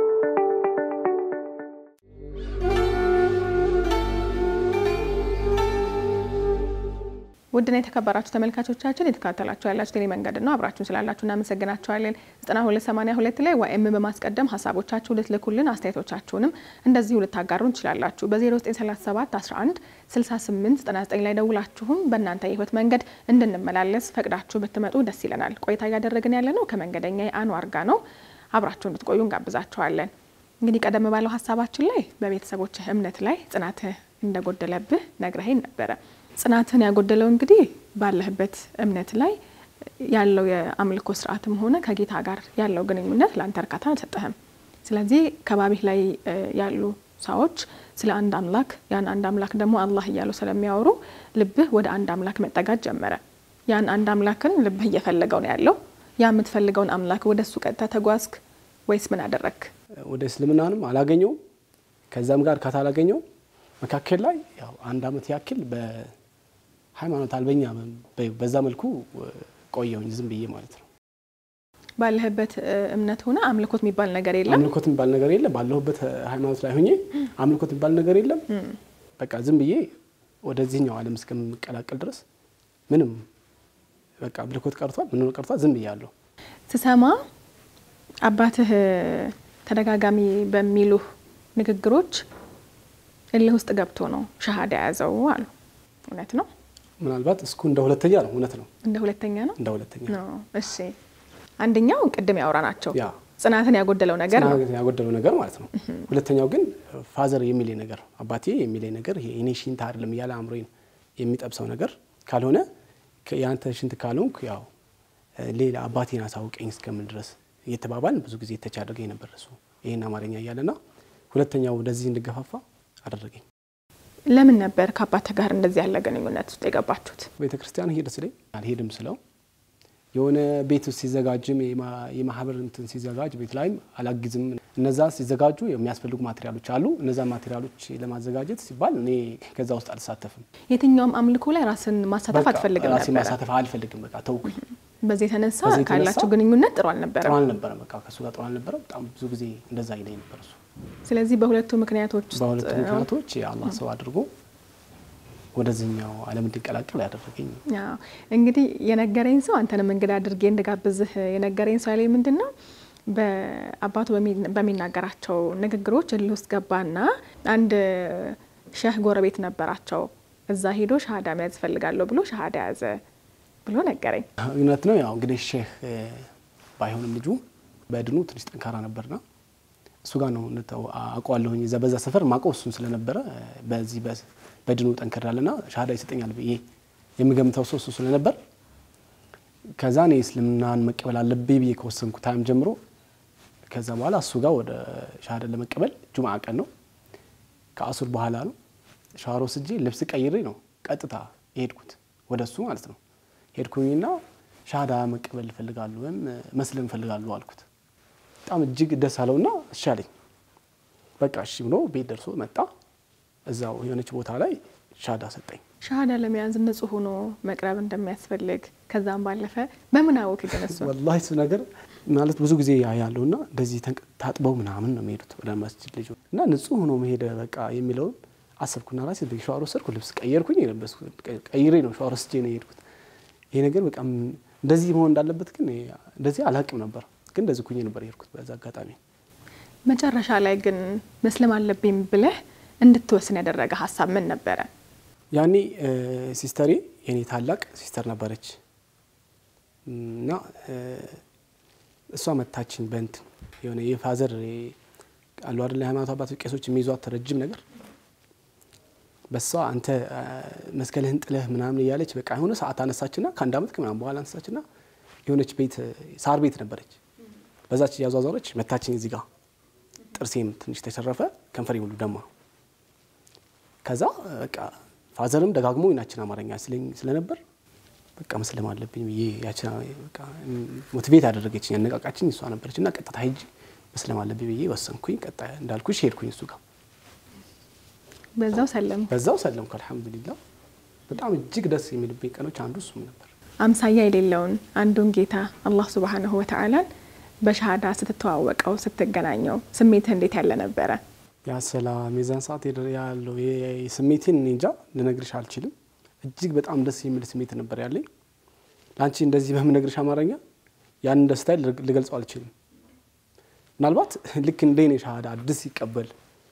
ውድና የተከበራችሁ ተመልካቾቻችን የተከታተላችሁ ያላችሁ ቴሌ መንገድ ነው። አብራችሁን ስላላችሁ እናመሰግናችኋለን። 9282 ላይ ዋይኤም በማስቀደም ሀሳቦቻችሁ ልትልኩልን አስተያየቶቻችሁንም እንደዚሁ ልታጋሩን ትችላላችሁ። በ0937 11 68 99 ላይ ደውላችሁም በእናንተ የህይወት መንገድ እንድንመላለስ ፈቅዳችሁ ብትመጡ ደስ ይለናል። ቆይታ እያደረግን ያለ ነው ከመንገደኛ የአንዋር ጋ ነው። አብራችሁን ብትቆዩ እንጋብዛችኋለን። እንግዲህ ቀደም ባለው ሀሳባችን ላይ በቤተሰቦችህ እምነት ላይ ጽናትህ እንደጎደለብህ ነግረኸኝ ነበረ። ጽናትን ያጎደለው እንግዲህ ባለህበት እምነት ላይ ያለው የአምልኮ ስርዓትም ሆነ ከጌታ ጋር ያለው ግንኙነት ለአንተ እርካታ አልሰጠህም። ስለዚህ ከባቢህ ላይ ያሉ ሰዎች ስለ አንድ አምላክ ያን አንድ አምላክ ደግሞ አላህ እያሉ ስለሚያወሩ ልብህ ወደ አንድ አምላክ መጠጋት ጀመረ። ያን አንድ አምላክን ልብህ እየፈለገው ነው ያለው። ያ የምትፈልገውን አምላክ ወደ እሱ ቀጥታ ተጓዝክ ወይስ ምን አደረግክ? ወደ እስልምናንም አላገኘውም። ከዛም ጋር ካታላገኘው መካከል ላይ ያው አንድ አመት ያክል በሃይማኖት አልበኛ በዛ መልኩ ቆየሁኝ ዝም ብዬ ማለት ነው። ባለህበት እምነት ሆነ አምልኮት የሚባል ነገር የለም። አምልኮት የሚባል ነገር የለም። ባለሁበት ሃይማኖት ላይ ሆኜ አምልኮት የሚባል ነገር የለም። በቃ ዝም ብዬ ወደዚህኛው ዓለም እስከምቀላቀል ድረስ ምንም በቃ አምልኮት ቀርቷል፣ ምን ቀርቷል፣ ዝም ብዬ አለሁ። ስሰማ አባትህ ተደጋጋሚ በሚሉህ ንግግሮች እልህ ውስጥ ገብቶ ነው ሻሃዳ የያዘው አሉ። እውነት ነው? ምናልባት እስኩ እንደ ሁለተኛ ነው። እውነት ነው፣ እንደ ሁለተኛ ነው። እንደ ሁለተኛ ነው። እሺ፣ አንደኛው ቅድም ያወራ ናቸው ያ ጽናትን ያጎደለው ነገር ነው። ጽናት ያጎደለው ነገር ማለት ነው። ሁለተኛው ግን ፋዘር የሚለኝ ነገር አባቴ የሚለኝ ነገር ይሄ እኔ ሽንት አይደለም እያለ አእምሮዬን የሚጠብሰው ነገር ካልሆነ የአንተ ሽንት ካልሆንኩ ያው ሌላ አባቴን አሳውቀኝ እስከምን ድረስ እየተባባልን ብዙ ጊዜ ተች አድርገኝ ነበር እሱ ይህን አማርኛ እያለና ሁለተኛው ወደዚህ እንድገፋፋ አደረገኝ። ለምን ነበር ከአባትህ ጋር እንደዚህ ያለ ግንኙነት ውስጥ የገባችሁት? ቤተ ክርስቲያን ሄድ ስለኝ አልሄድም ስለው የሆነ ቤት ውስጥ ሲዘጋጅም የማህበር እንትን ሲዘጋጅ ቤት ላይም አላግዝም። እነዛ ሲዘጋጁ የሚያስፈልጉ ማቴሪያሎች አሉ። እነዛ ማቴሪያሎች ለማዘጋጀት ሲባል እኔ ከዛ ውስጥ አልሳተፍም። የትኛውም አምልኮ ላይ ራስን ማሳተፍ በቃ አትፈልግም ራሴን ነበረ። ማሳተፍ አልፈልግም። በቃ ተውኩኝ። በዚህ የተነሳ በዚህ የተነሳ ካላቸው ግንኙነት ጥሩ ጥሩ አልነበረም። አልነበረም። በቃ ከእሱ ጋር ጥሩ አልነበረም። በጣም ብዙ ጊዜ እንደዛ ይለኝ ነበር እሱ። ስለዚህ በሁለቱ ምክንያቶች ውስጥ በሁለቱ ምክንያቶች የአላህ ሰው አድርጎ ወደዚህኛው ዓለም እንዲቀላቀል ያደረገኝ አዎ እንግዲህ የነገረኝ ሰው አንተንም እንግዳ አድርጌ እንድጋብዝህ የነገረኝ ሰው ያለኝ ምንድን ነው በአባቱ በሚ- በሚናገራቸው ንግግሮች እልህ ውስጥ ገባና አንድ ሸህ ጎረቤት ነበራቸው። እዛ ሄዶ ሻሃዳ መያዝ እፈልጋለሁ ብሎ ሻሃዳ ያዘ ብሎ ነገረኝ። እውነት ነው። ያው እንግዲህ ሼህ እ፣ ባይሆንም ልጁ በድኑ ትንሽ ጠንካራ ነበርና እሱ ጋር ነው እንተው አውቀዋለሁኝ። እዛ በዛ ሰፈር ማውቀው እሱን ስለነበረ እ፣ በዚህ በ- በድኑ ጠንከር ያለና ሻሃዳ ይሰጠኛል ብዬ የምገምተው ሰው እሱ ስለነበር ከዛ እኔ እስልምናን መቀበል አለብኝ ብዬ ከወሰንኩ ታይም ጀምሮ ከዛ በኋላ እሱ ጋር ወደ ሻሃዳ ለመቀበል ጁምዓ ቀን ነው ከአሱር በኋላ ነው ሻወር ወስጄ ልብስ ቀይሬ ነው ቀጥታ የሄድኩት ወደ እሱ ማለት ነው። ሄድኩኝና ሻሃዳ መቀበል እፈልጋለሁ ወይም መስለም እፈልጋለሁ አልኩት። በጣም እጅግ ደስ አለውና እሺ አለኝ። በቃ እሺ ብሎ ቤት ደርሶ መጣ። እዛው የሆነች ቦታ ላይ ሻሃዳ ሰጠኝ። ሻሃዳ ለመያዝ ንጹህ ሆኖ መቅረብ እንደሚያስፈልግ ከዛም ባለፈ በምን አወቅ ግን እሱ ወላሂ እሱ ነገር ማለት ብዙ ጊዜ ያያለው እና እንደዚህ ተንቅ- ታጥበው ምናምን ነው የሚሄዱት ወደ መስጅድ ልጅ እና ንጹህ ሆኖ መሄደ በቃ የሚለውን አሰብኩና ራሴ ሻወር ወሰድኩ፣ ልብስ ቀየርኩኝ፣ የለበስኩት ቀይሬ ነው ሻወር ወስጄ ነው የሄድኩት። ይሄ ነገር በቃ ም- እንደዚህ መሆን እንዳለበት ግን እንደዚህ አላቅም ነበር፣ ግን እንደዚህ ኩኜ ነበር የሄድኩት በዛ አጋጣሚ። መጨረሻ ላይ ግን መስለም አለብኝ ብለህ እንድትወስን ያደረገ ሀሳብ ምን ነበረ? ያኔ እ፣ ሲስተሬ የኔ ታላቅ ሲስተር ነበረች እና እ፣ እሷ መታችን በእንትን የሆነ የፋዘር እ፣ አሉ አይደል የሃይማኖት አባቶች ቄሶች የሚይዟት ረጅም ነገር በሷ አንተ እ፣ መስቀልህን ጥለህ ምናምን እያለች በቃ የሆነ ሰዓት አነሳችና ከአንድ አመት ከምናምን በኋላ አነሳችና የሆነች ቤት እ፣ ሳር ቤት ነበረች። በዛች እያዟዟረች መታችን እዚህ ጋር ጥርሴም ትንሽ ተሸረፈ፣ ከንፈሬ ሁሉ ደማ። ከዛ በቃ ፋዘርም ደጋግሞ ናችን አማርኛ ስለኝ ስለነበር በቃ መስለም አለብኝ ብዬ ያችን በቃ ሞቲቬት ያደረገችኝ ያነቃቃችኝ እሷ ነበረች እና ቀጥታ ሄጅ መስለም አለብኝ ብዬ ወሰንኩኝ። ቀጣ እንዳልኩሽ ሄድኩኝ እሱ ጋር በዛው ሰለም በዛው ሰለምኩ። አልሐምዱሊላ በጣም እጅግ ደስ የሚልብኝ ቀኖች አንዱ እሱም ነበር። አምሳያ የሌለውን አንዱን ጌታ አላህ ሱብሃነሁ ወተዓላን በሻሃዳ ስትተዋወቀው ስትገናኘው ስሜትህ እንዴት ያለ ነበረ? ያ ሰላም የዛን ሰዓት የደረ- ያለው የ- ስሜቴን እኔ እንጃ ልነግርሽ አልችልም። እጅግ በጣም ደስ የሚል ስሜት ነበር ያለኝ። ለአንቺ እንደዚህ በምነግርሽ አማርኛ ያንን ደስታ ልገልጸው አልችልም። ምናልባት ልክ እንደ እኔ ሻሃዳ አዲስ ሲቀበል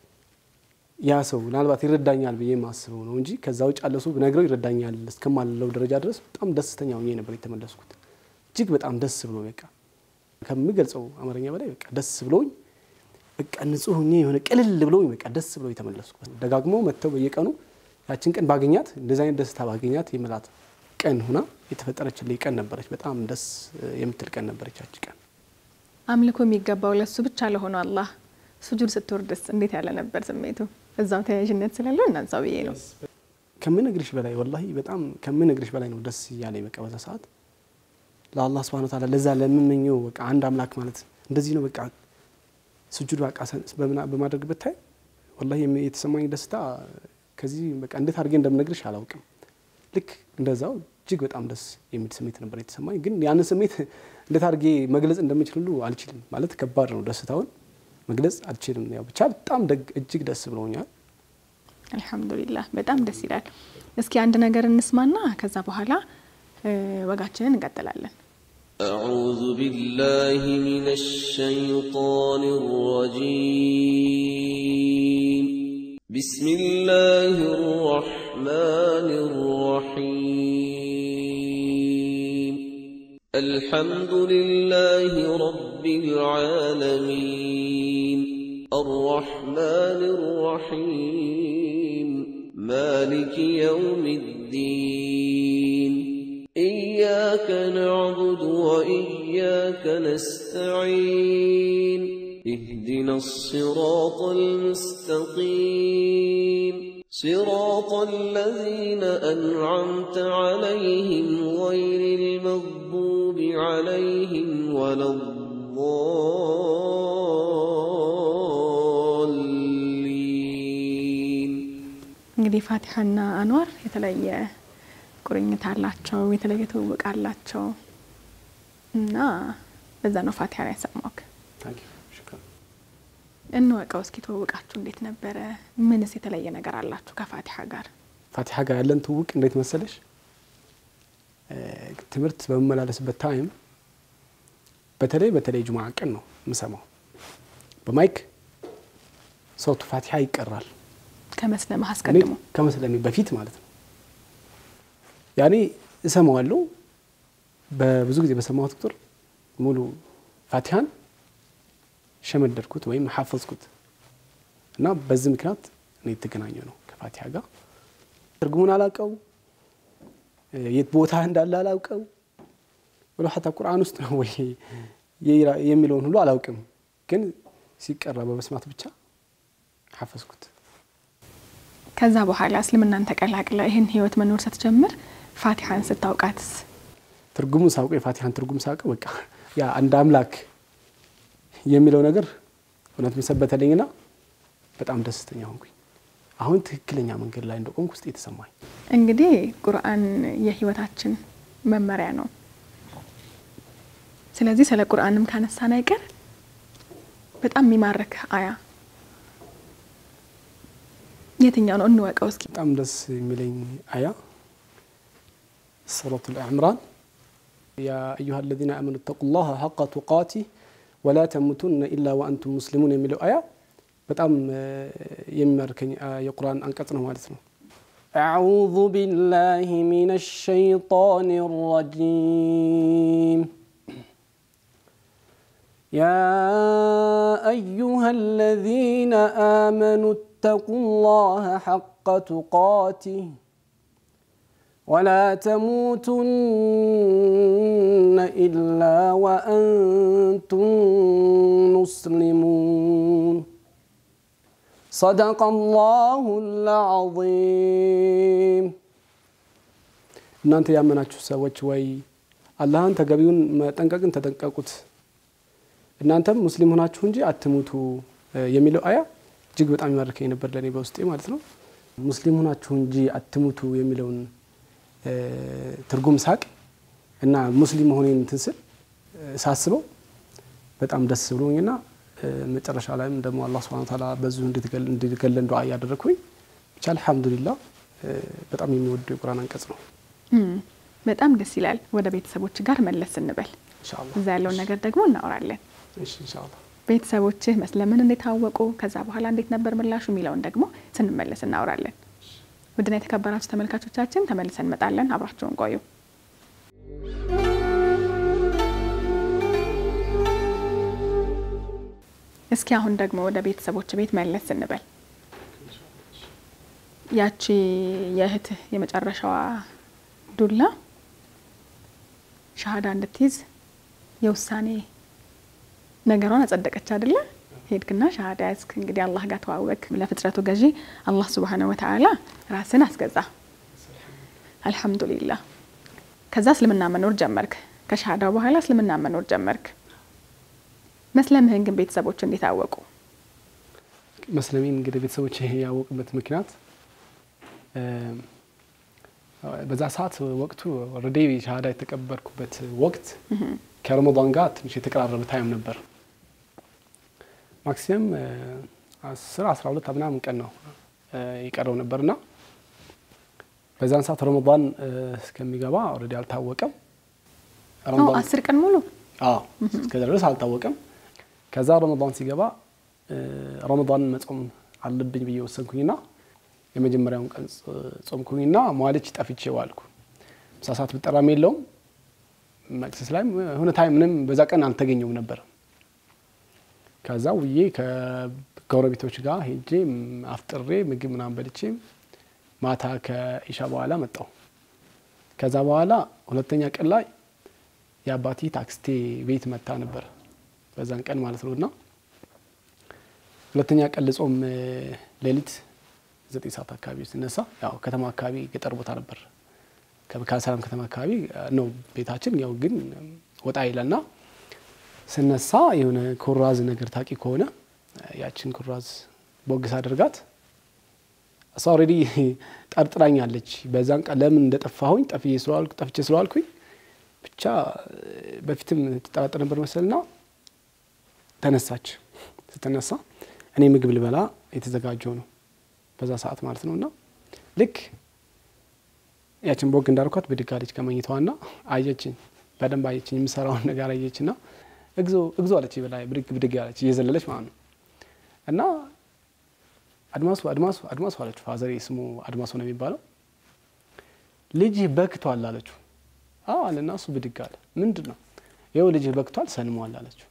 ያ ሰው ምናልባት ይረዳኛል ብዬ የማስበው ነው እንጂ ከዛ ውጭ ያለ ሰው ብነግረው ይረዳኛል እስከማለው ደረጃ ድረስ በጣም ደስተኛ ሆኜ ነበር የተመለስኩት። እጅግ በጣም ደስ ብሎ በቃ ከምገልጸው አማርኛ በላይ በቃ ደስ ብሎኝ በቃ ንጹህ ሆኜ የሆነ ቅልል ብሎኝ በቃ ደስ ብሎ የተመለስኩት። ደጋግመው መጥተው በየቀኑ ያችን ቀን ባገኛት እንደዚህ አይነት ደስታ ባገኛት የምላት ቀን ሁና የተፈጠረችልኝ ቀን ነበረች። በጣም ደስ የምትል ቀን ነበረች ያቺ ቀን። አምልኮ የሚገባው ለሱ ብቻ ለሆነው አላህ ሱጁድ ስትወርድስ እንዴት ያለ ነበር ስሜቱ? እዛው ተያያዥነት ስላለው እናንሳው ብዬ ነው። ከምነግርሽ በላይ ወላሂ በጣም ከምነግርሽ በላይ ነው ደስ እያለኝ በቃ በዛ ሰዓት ለአላህ ስብሐነ ወተዓላ ለዛ ለምመኘው በቃ አንድ አምላክ ማለት እንደዚህ ነው በቃ ስጁድ በቃ በማድረግ ብታይ ወላሂ የተሰማኝ ደስታ ከዚህ በቃ እንዴት አድርጌ እንደምነግርሽ አላውቅም። ልክ እንደዛው እጅግ በጣም ደስ የሚል ስሜት ነበር የተሰማኝ። ግን ያንን ስሜት እንዴት አድርጌ መግለጽ እንደምችል ሁሉ አልችልም። ማለት ከባድ ነው፣ ደስታውን መግለጽ አልችልም። ያው ብቻ በጣም ደግ እጅግ ደስ ብሎኛል። አልሐምዱሊላህ በጣም ደስ ይላል። እስኪ አንድ ነገር እንስማና ከዛ በኋላ ወጋችንን እንቀጥላለን። أعوذ بالله من الشيطان الرجيم بسم الله الرحمن الرحيم الحمد لله رب العالمين الرحمن الرحيم مالك يوم الدين إياك نعبد وإياك نستعين اهدنا الصراط المستقيم صراط الذين أنعمت عليهم غير المغضوب عليهم ولا الضالين እንግዲህ ፋቲሐና አንዋር የተለየ ቁርኝት አላቸው፣ የተለየ ትውውቅ አላቸው እና በዛ ነው ፋቲሐ ያሰማክ። እንወቀው እስኪ ትውውቃችሁ እንዴት ነበረ? ምንስ የተለየ ነገር አላችሁ ከፋቲሐ ጋር? ፋቲሐ ጋር ያለን ትውውቅ እንዴት መሰለሽ? ትምህርት በመመላለስበት ታይም በተለይ በተለይ ጁምዓ ቀን ነው የምሰማው። በማይክ ሰውቱ ፋቲሐ ይቀራል ከመስለምህ አስቀድሞ ከመስለሜ በፊት ማለት ነው። ያኔ እሰማዋለሁ። በብዙ ጊዜ በሰማሁት ቁጥር ሙሉ ፋቲሃን ሸመደድኩት ወይም ሐፈዝኩት እና በዚህ ምክንያት እኔ የተገናኘው ነው ከፋቲሃ ጋር። ትርጉሙን አላውቀው፣ የት ቦታ እንዳለ አላውቀው፣ ወደ ሀታ ቁርአን ውስጥ ነው ወይ የሚለውን ሁሉ አላውቅም። ግን ሲቀራ በመስማት ብቻ ሐፈዝኩት። ከዛ በኋላ እስልምናን ተቀላቅለ ይህን ህይወት መኖር ስትጀምር ፋቲሃን ስታውቃትስ? ትርጉሙን ሳውቀው የፋቲሃን ትርጉም ሳውቀው በቃ ያ አንድ አምላክ የሚለው ነገር እውነት መሰበተልኝና በጣም ደስተኛ ሆንኩኝ። አሁን ትክክለኛ መንገድ ላይ እንደቆምኩ ውስጥ የተሰማኝ እንግዲህ ቁርአን የህይወታችን መመሪያ ነው። ስለዚህ ስለ ቁርአንም ካነሳን አይቀር በጣም የሚማርክ አያ የትኛው ነው? እንወቀው እስኪ። በጣም ደስ የሚለኝ አያ ሱረቱል አዕምራን ያ አዩሃ አለዚነ አመኑ ተቁላህ ሐቀ ቱቃቲህ ወላ ተሙቱነ ኢላ ወአንቱም ሙስሊሙን የሚለው አያ በጣም የሚማርከኝ የቁርአን አንቀጽ ነው ማለት ነው። አዑዙ ቢላሂ ሚነ ሸይጣን ረጂም يا أيها الذين آمنوا اتقوا الله حق تقاته ولا تموتن إلا وأنتم مسلمون صدق الله العظيم እናንተ ያመናችሁ ሰዎች ወይ አላህን ተገቢውን መጠንቀቅን ተጠንቀቁት እናንተም ሙስሊም ሆናችሁ እንጂ አትሙቱ የሚለው አያ እጅግ በጣም ይማርከኝ ነበር ለእኔ በውስጤ ማለት ነው። ሙስሊም ሆናችሁ እንጂ አትሙቱ የሚለውን ትርጉም ሳቅ እና ሙስሊም መሆኔን እንትን ስል ሳስበው በጣም ደስ ብሎኝና መጨረሻ ላይም ደግሞ አላህ ሱብሓነሁ ወተዓላ በዚሁ እንዲገለን ዱዓ እያደረግኩኝ ብቻ አልሐምዱሊላህ በጣም የሚወደው የቁርአን አንቀጽ ነው። በጣም ደስ ይላል። ወደ ቤተሰቦች ጋር መለስ ስንበል ኢንሻአላህ እዛ ያለውን ነገር ደግሞ እናወራለን። እሺ ኢንሻአላህ ቤተሰቦችህ መስለምን እንዴት ታወቁ፣ ከዛ በኋላ እንዴት ነበር ምላሹ የሚለውን ደግሞ ስንመለስ እናወራለን። ውድና የተከበራችሁ ተመልካቾቻችን ተመልሰን እንመጣለን። አብራችሁን ቆዩ። እስኪ አሁን ደግሞ ወደ ቤተሰቦች ቤት መለስ ስንበል ያቺ የእህትህ የመጨረሻዋ ዱላ ሻሃዳ እንድትይዝ የውሳኔ ነገሯን አጸደቀች አይደለ? ሄድክና ሻሃዳ ያዝክ። እንግዲህ አላህ ጋር ተዋወቅ። ለፍጥረቱ ገዢ አላህ ሱብሃነሁ ወተዓላ ራስን አስገዛ። አልሐምዱሊላህ። ከዛ እስልምና መኖር ጀመርክ። ከሻሃዳው በኋላ እስልምና መኖር ጀመርክ። መስለምህን ግን ቤተሰቦች እንዴት አወቁ? መስለሜን እንግዲህ ቤተሰቦች ያወቁበት ምክንያት በዛ ሰዓት ወቅቱ ኦልሬዲ ሻሃዳ የተቀበልኩበት ወቅት ከረመዳን ጋር ትንሽ የተቀራረበ ታይም ነበር። ማክሲመም አስር አስራ ሁለት ምናምን ቀን ነው የቀረው ነበርና በዛን ሰዓት ረመዳን እስከሚገባ ኦልሬዲ አልታወቀም። አስር ቀን ሙሉ አዎ እስከዛ ድረስ አልታወቀም። ከዛ ረመዳን ሲገባ ረመዳን መጾም አለብኝ ብዬ ወሰንኩኝና የመጀመሪያውን ቀን ጾምኩኝና መዋልች ጠፍቼ ዋልኩ። ምሳ ሰዓት ብጠራም የለውም መቅሰስ ላይም የሆነ ታይም ምንም በዛ ቀን አልተገኘውም ነበር። ከዛ ውዬ ከጎረቤቶች ጋር ሄጄ አፍጥሬ ምግብ ምናምን በልቼ ማታ ከኢሻ በኋላ መጣው። ከዛ በኋላ ሁለተኛ ቀን ላይ የአባቴ ታክስቴ ቤት መታ ነበር በዛን ቀን ማለት ነው እና ሁለተኛ ቀን ልጾም ሌሊት ዘጠኝ ሰዓት አካባቢ ስነሳ ያው ከተማ አካባቢ ገጠር ቦታ ነበር ከሰላም ከተማ አካባቢ ነው ቤታችን። ያው ግን ወጣ ይላልና ስነሳ የሆነ ኩራዝ ነገር ታቂ ከሆነ ያችን ኩራዝ ቦግስ አድርጋት እሷ ኦልሬዲ ጠርጥራኛለች። በዛን ቀን ለምን እንደጠፋሁኝ ጠፍቼ ስለዋልኩ ጠፍቼ ስለዋልኩኝ ብቻ በፊትም ትጠራጠር ነበር መሰልና ተነሳች። ስትነሳ እኔ ምግብ ልበላ የተዘጋጀው ነው በዛ ሰዓት ማለት ነው እና ልክ ያችን ቦግ እንዳርኳት ብድግ አለች ከመኝታዋና አየችኝ። በደንብ አየችኝ። የምሰራውን ነገር አየችና እግዞ እግዞ አለች። በላይ ብድግ ብድግ አለች እየዘለለች ማለት ነው እና አድማሱ አድማሱ አድማሱ አለችው። ፋዘሬ ስሙ አድማሱ ነው የሚባለው። ልጅህ በክቷል አለችው። አዎ አለና እሱ ብድግ አለ። ምንድን ነው ይኸው ልጅህ በክቷል ሰልሟል አለችው።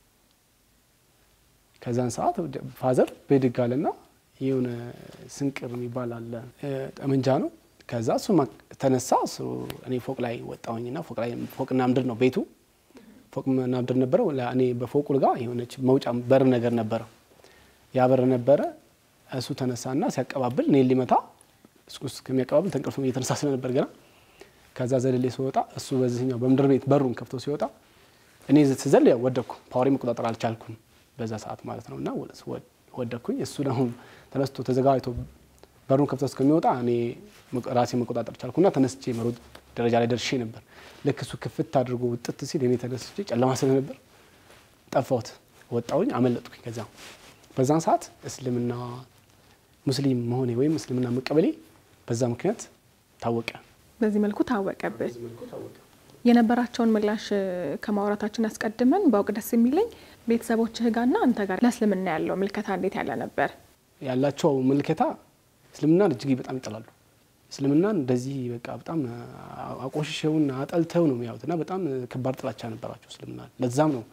ከዛን ሰዓት ፋዘር ብድግ አለና የሆነ ስንቅር የሚባል አለ ጠመንጃ ነው። ከዛ እሱ ተነሳ። እሱ እኔ ፎቅ ላይ ወጣሁኝና ፎቅ ላይ ፎቅና ምድር ነው ቤቱ ፎቅና ምድር ነበረው። እኔ በፎቁ ጋር የሆነች መውጫ በር ነገር ነበረው። ያ በር ነበረ። እሱ ተነሳና ሲያቀባብል እኔ ሊመታ እሱ ከሚያቀባብል ተንቅልፎ እየተነሳ ስለነበር ገና ከዛ ዘለሌ ሲወጣ እሱ በዚህኛው በምድር ቤት በሩን ከፍቶ ሲወጣ እኔ ስዘል ያው ወደኩ። ፓወሬ መቆጣጠር አልቻልኩም በዛ ሰዓት ማለት ነው እና ወደኩኝ። እሱ ደግሞ ተነስቶ ተዘጋጅቶ በሩን ከፍቶ እስከሚወጣ እኔ ራሴ መቆጣጠር ቻልኩና ተነስቼ መሮጥ ደረጃ ላይ ደርሼ ነበር። ልክ እሱ ክፍት አድርጎ ውጥት ሲል እኔ ተነስቼ ጨለማ ስለነበር ጠፋሁት። ወጣሁኝ፣ አመለጥኩኝ። ከዛ በዛን ሰዓት እስልምና ሙስሊም መሆኔ ወይም እስልምና መቀበሌ በዛ ምክንያት ታወቀ። በዚህ መልኩ ታወቀብህ። የነበራቸውን ምላሽ ከማውራታችን አስቀድመን በአውቅ ደስ የሚለኝ ቤተሰቦችህ ጋርና አንተ ጋር ለእስልምና ያለው ምልከታ እንዴት ያለ ነበር? ያላቸው ምልከታ እስልምናን እጅግ በጣም ይጠላሉ። እስልምናን እንደዚህ በቃ በጣም አቆሽሸውና አጠልተው ነው የሚያዩት እና በጣም ከባድ ጥላቻ ነበራቸው እስልምና። ለዛም ነው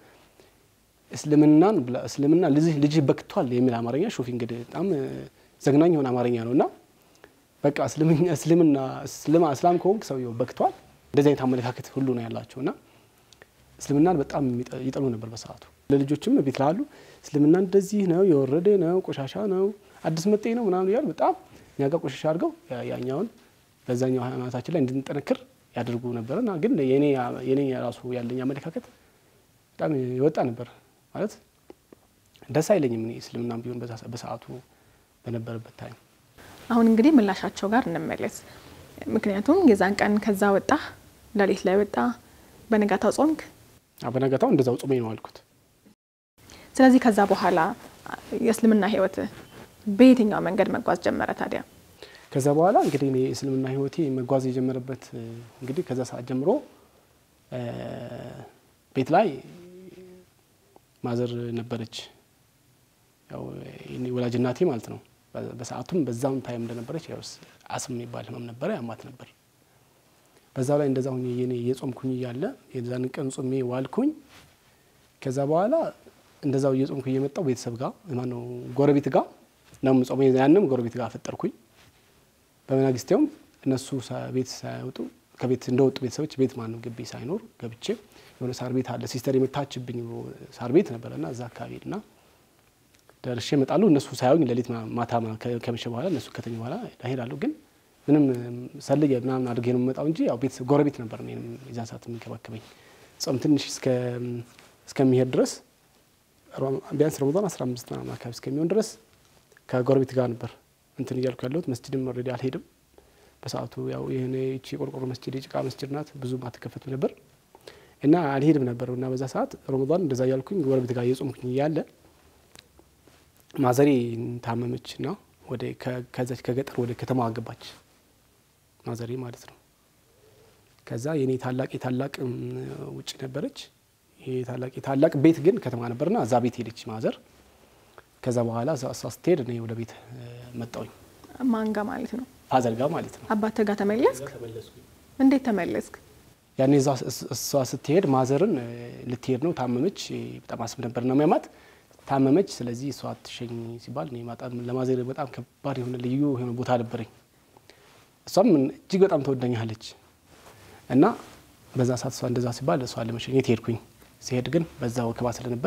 እስልምናን እስልምና ልጅህ በክቷል የሚል አማርኛ ሾፊ እንግዲህ በጣም ዘግናኝ የሆነ አማርኛ ነው እና በቃ እስልምና እስላም ከሆንክ ሰውየው በክቷል። እንደዚህ አይነት አመለካከት ሁሉ ነው ያላቸው እና እስልምናን በጣም ይጠሉ ነበር በሰዓቱ። ለልጆችም ቤት ላሉ እስልምና እንደዚህ ነው፣ የወረደ ነው፣ ቆሻሻ ነው፣ አዲስ መጤ ነው ምናምን እያሉ በጣም እኛ ጋር ቆሻሻ አድርገው ያኛውን በዛኛው ሃይማኖታችን ላይ እንድንጠነክር ያደርጉ ነበር እና ግን የኔ ራሱ ያለኝ አመለካከት በጣም የወጣ ነበር ማለት ደስ አይለኝም። እኔ እስልምና ቢሆን በሰዓቱ በነበረበት ታይም አሁን እንግዲህ ምላሻቸው ጋር እንመለስ። ምክንያቱም የዛን ቀን ከዛ ወጣ፣ ሌሊት ላይ ወጣ፣ በነጋታው ጾምክ። በነጋታው እንደዛው ጾሜ ነው አልኩት። ስለዚህ ከዛ በኋላ የእስልምና ህይወት በየትኛው መንገድ መጓዝ ጀመረ ታዲያ? ከዛ በኋላ እንግዲህ እኔ የእስልምና ህይወቴ መጓዝ የጀመረበት እንግዲህ ከዛ ሰዓት ጀምሮ ቤት ላይ ማዘር ነበረች፣ ያው ወላጅ እናቴ ማለት ነው። በሰዓቱም በዛውን ታይም እንደነበረች ያው አስም የሚባል ህመም ነበረ፣ ያማት ነበር። በዛው ላይ እንደዛ ሁኜ የኔ እየጾምኩኝ እያለ የዛን ቀን ጾሜ ዋልኩኝ። ከዛ በኋላ እንደዛው እየጾምኩ እየመጣው ቤተሰብ ጋር ማነው ጎረቤት ጋር ነው ጾሜ፣ ያንም ጎረቤት ጋር ፈጠርኩኝ። በመናግስቴውም እነሱ ቤት ሳይወጡ ከቤት እንደወጡ ቤተሰቦች ቤት ማነው ግቢ ሳይኖር ገብቼ የሆነ ሳር ቤት አለ ሲስተር የመታችብኝ ሳር ቤት ነበረና እዛ አካባቢ ና ደርሼ እመጣለሁ። እነሱ ሳያዩኝ ሌሊት ማታ ከመሸ በኋላ እነሱ ከተኙ በኋላ እሄዳለሁ። ግን ምንም ሰልዬ ምናምን አድርጌ ነው የምመጣው እንጂ ያው ቤተሰብ ጎረቤት ነበር እኔንም የዛን ሰዓት የሚንከባከበኝ ጾም ትንሽ እስከሚሄድ ድረስ ቢያንስ ረመዳን አስራ አምስት ምናምን አካባቢ እስከሚሆን ድረስ ከጎረቤት ጋር ነበር እንትን እያልኩ ያለሁት። መስጅድም ኦልሬዲ አልሄድም። በሰዓቱ ያው ይህን ይቺ የቆርቆሮ መስጅድ የጭቃ መስጅድ ናት፣ ብዙም አትከፈትም ነበር እና አልሄድም ነበር እና በዛ ሰዓት ረመዳን እንደዛ እያልኩኝ ጎረቤት ጋር እየጾምኩኝ እያለ ማዘሬ ታመመች እና ወደ ከዛች ከገጠር ወደ ከተማ አገባች ማዘሬ ማለት ነው። ከዛ የኔ ታላቅ የታላቅ ውጭ ነበረች። ይሄ ታላቅ የታላቅ ቤት ግን ከተማ ነበርና እዛ ቤት ሄደች ማዘር። ከዛ በኋላ እሷ ስትሄድ እኔ ወደ ቤት መጣውኝ ማንጋ ማለት ነው ፋዘር ጋር ማለት ነው። አባት ጋር ተመለስክ? እንዴት ተመለስክ? ያኔ እዛ እሷ ስትሄድ ማዘርን ልትሄድ ነው ታመመች። በጣም አስብ ነበር ነው የሚያማት ታመመች። ስለዚህ እሷ አትሸኝ ሲባል እኔ በጣም ለማዘር በጣም ከባድ የሆነ ልዩ የሆነ ቦታ ነበረኝ። እሷም እጅግ በጣም ተወዳኛለች እና በዛ ሰዓት እሷ እንደዛ ሲባል እሷ ለመሸኘት ሄድኩኝ። ሲሄድ ግን በዛ ወከባ ስለነበር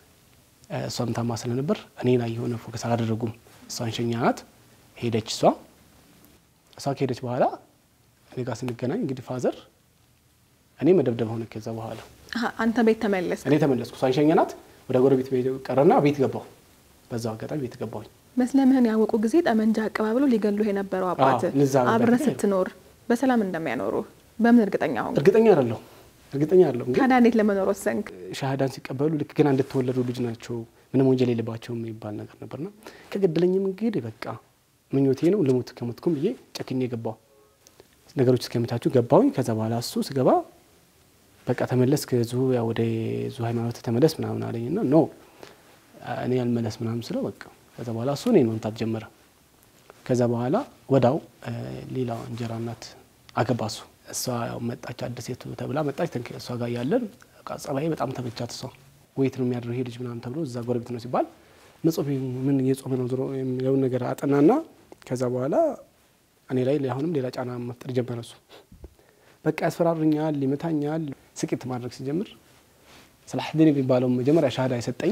እሷም ታማ ስለነበር እኔ ላይ የሆነ ፎከስ አላደረጉም። እሷን ሸኛናት ሄደች። እሷ እሷ ከሄደች በኋላ እኔ ጋር ስንገናኝ እንግዲህ ፋዘር እኔ መደብደብ ሆነ። ከዛ በኋላ አሀ፣ አንተ ቤት ተመለስክ? እኔ ተመለስኩ። እሷን ሸኘናት ወደ ጎረቤት ቤት ቀረና ቤት ገባሁ። በዛው አጋጣሚ ቤት ገባሁኝ። መስለምህን ያወቁ ጊዜ ጠመንጃ አቀባብሎ ሊገሉህ የነበረው አባት አዎ፣ ንዛ ነበር አብረህ ግን- ስትኖር በሰላም እንደሚያኖሩ በምን እርግጠኛ ሆንክ? እርግጠኛ አይደለሁ እርግጠኛ አይደለሁም ግን ታዲያ እንዴት ለመኖር ወሰንክ? ሻሃዳን ሲቀበሉ ልክ ገና እንደተወለዱ ልጅ ናቸው፣ ምንም ወንጀል የለባቸውም የሚባል ነገር ነበርና ከገደለኝም እንግዲህ በቃ ምኞቴ ነው ልሙት ከሞትኩም ብዬ ጨክኜ ገባሁ። ነገሮች እስከሚታችሁ ገባሁኝ። ከዛ በኋላ እሱ ስገባ በቃ ተመለስ ከዙ ያው ወደ ዙ ሃይማኖት ተመለስ ምናምን አለኝና ኖ እኔ ያልመለስ ምናምን ስለው በቃ ከዛ በኋላ እሱ እኔን መምታት ጀመረ። ከዛ በኋላ ወዳው ሌላ እንጀራ እናት አገባ እሱ እሷ ያው መጣች አዲስ ሴቱ ተብላ መጣች። ተንክ እሷ ጋር ያለን ጸባይ በጣም ተመቻት። እሷ ወይት ነው የሚያድረው ይሄ ልጅ ምናምን ተብሎ እዛ ጎረቤት ነው ሲባል መጾም ምን እየጾመ ነው ዞሮ የሚለውን ነገር አጠናና ከዛ በኋላ እኔ ላይ አሁንም ሌላ ጫና መፍጠር ጀመረ እሱ በቃ ያስፈራሩኛል፣ ይመታኛል። ስቂት ማድረግ ሲጀምር ሰላሐዲን የሚባለው መጀመሪያ ሻሃዳ የሰጠኝ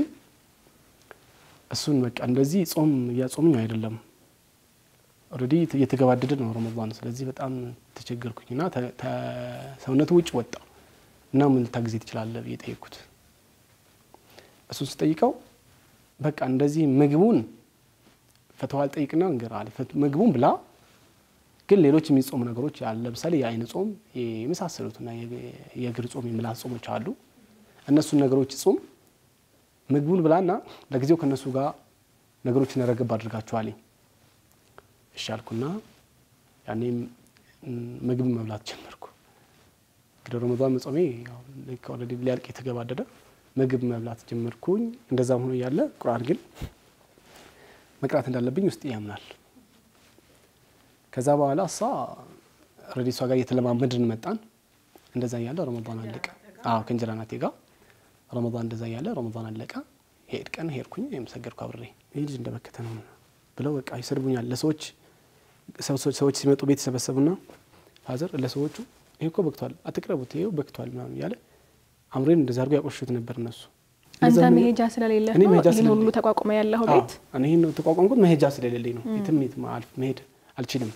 እሱን በቃ እንደዚህ ጾም እያጾምኝ አይደለም ኦልሬዲ እየተገባደደ ነው ረመዳን። ስለዚህ በጣም ተቸገርኩኝና ሰውነቱ ውጭ ወጣ እና ምን ልታግዜ ትችላለህ ብዬ ጠየቅኩት። እሱን ስጠይቀው በቃ እንደዚህ ምግቡን ፈተዋ አልጠይቅና እንገር አለ ምግቡን ብላ ግን ሌሎች የሚጾሙ ነገሮች አሉ። ለምሳሌ የአይን ጾም የመሳሰሉትና የእግር ጾም የምላስ ጾሞች አሉ። እነሱን ነገሮች ጾም ምግቡን ብላና ለጊዜው ከእነሱ ጋር ነገሮችን ረገብ አድርጋችኋለኝ። እሺ አልኩና ያኔም ምግብ መብላት ጀመርኩ። እንግዲህ ረመዳን መጾሜ ኦልሬዲ ሊያልቅ የተገባደደ ምግብ መብላት ጀመርኩኝ። እንደዛም ሆኖ እያለ ቁርአን ግን መቅራት እንዳለብኝ ውስጥ ያምናል። ከዛ በኋላ እሷ ኦልሬዲ እሷ ጋር እየተለማመድን መጣን። እንደዛ እያለ ረመዳን አለቀ። አዎ ከእንጀራ ናቴ ጋር ረመዳን እንደዛ እያለ ረመዳን አለቀ። ሄድ ቀን ሄድኩኝ ወይም ሰገድኩ አብሬ። ይህ ልጅ እንደበከተ ነው ብለው በቃ ይሰድቡኛል። ለሰዎች ሰዎች ሲመጡ ቤት ይሰበሰቡና ፋዘር ለሰዎቹ ይሄ እኮ በክቷል፣ አትቅረቡት፣ ይሄው በክቷል ምናምን እያለ አምሬን እንደዛ አድርጎ ያቆሹት ነበር እነሱ። አንተ መሄጃ ስለሌለ እኔ ነው መሄጃ ይህን ሁሉ ተቋቁመ ያለው ቤት እኔ ይህን ተቋቋምኩት መሄጃ ስለሌለኝ ነው። የትም የትም አልፍ መሄድ አልችልም።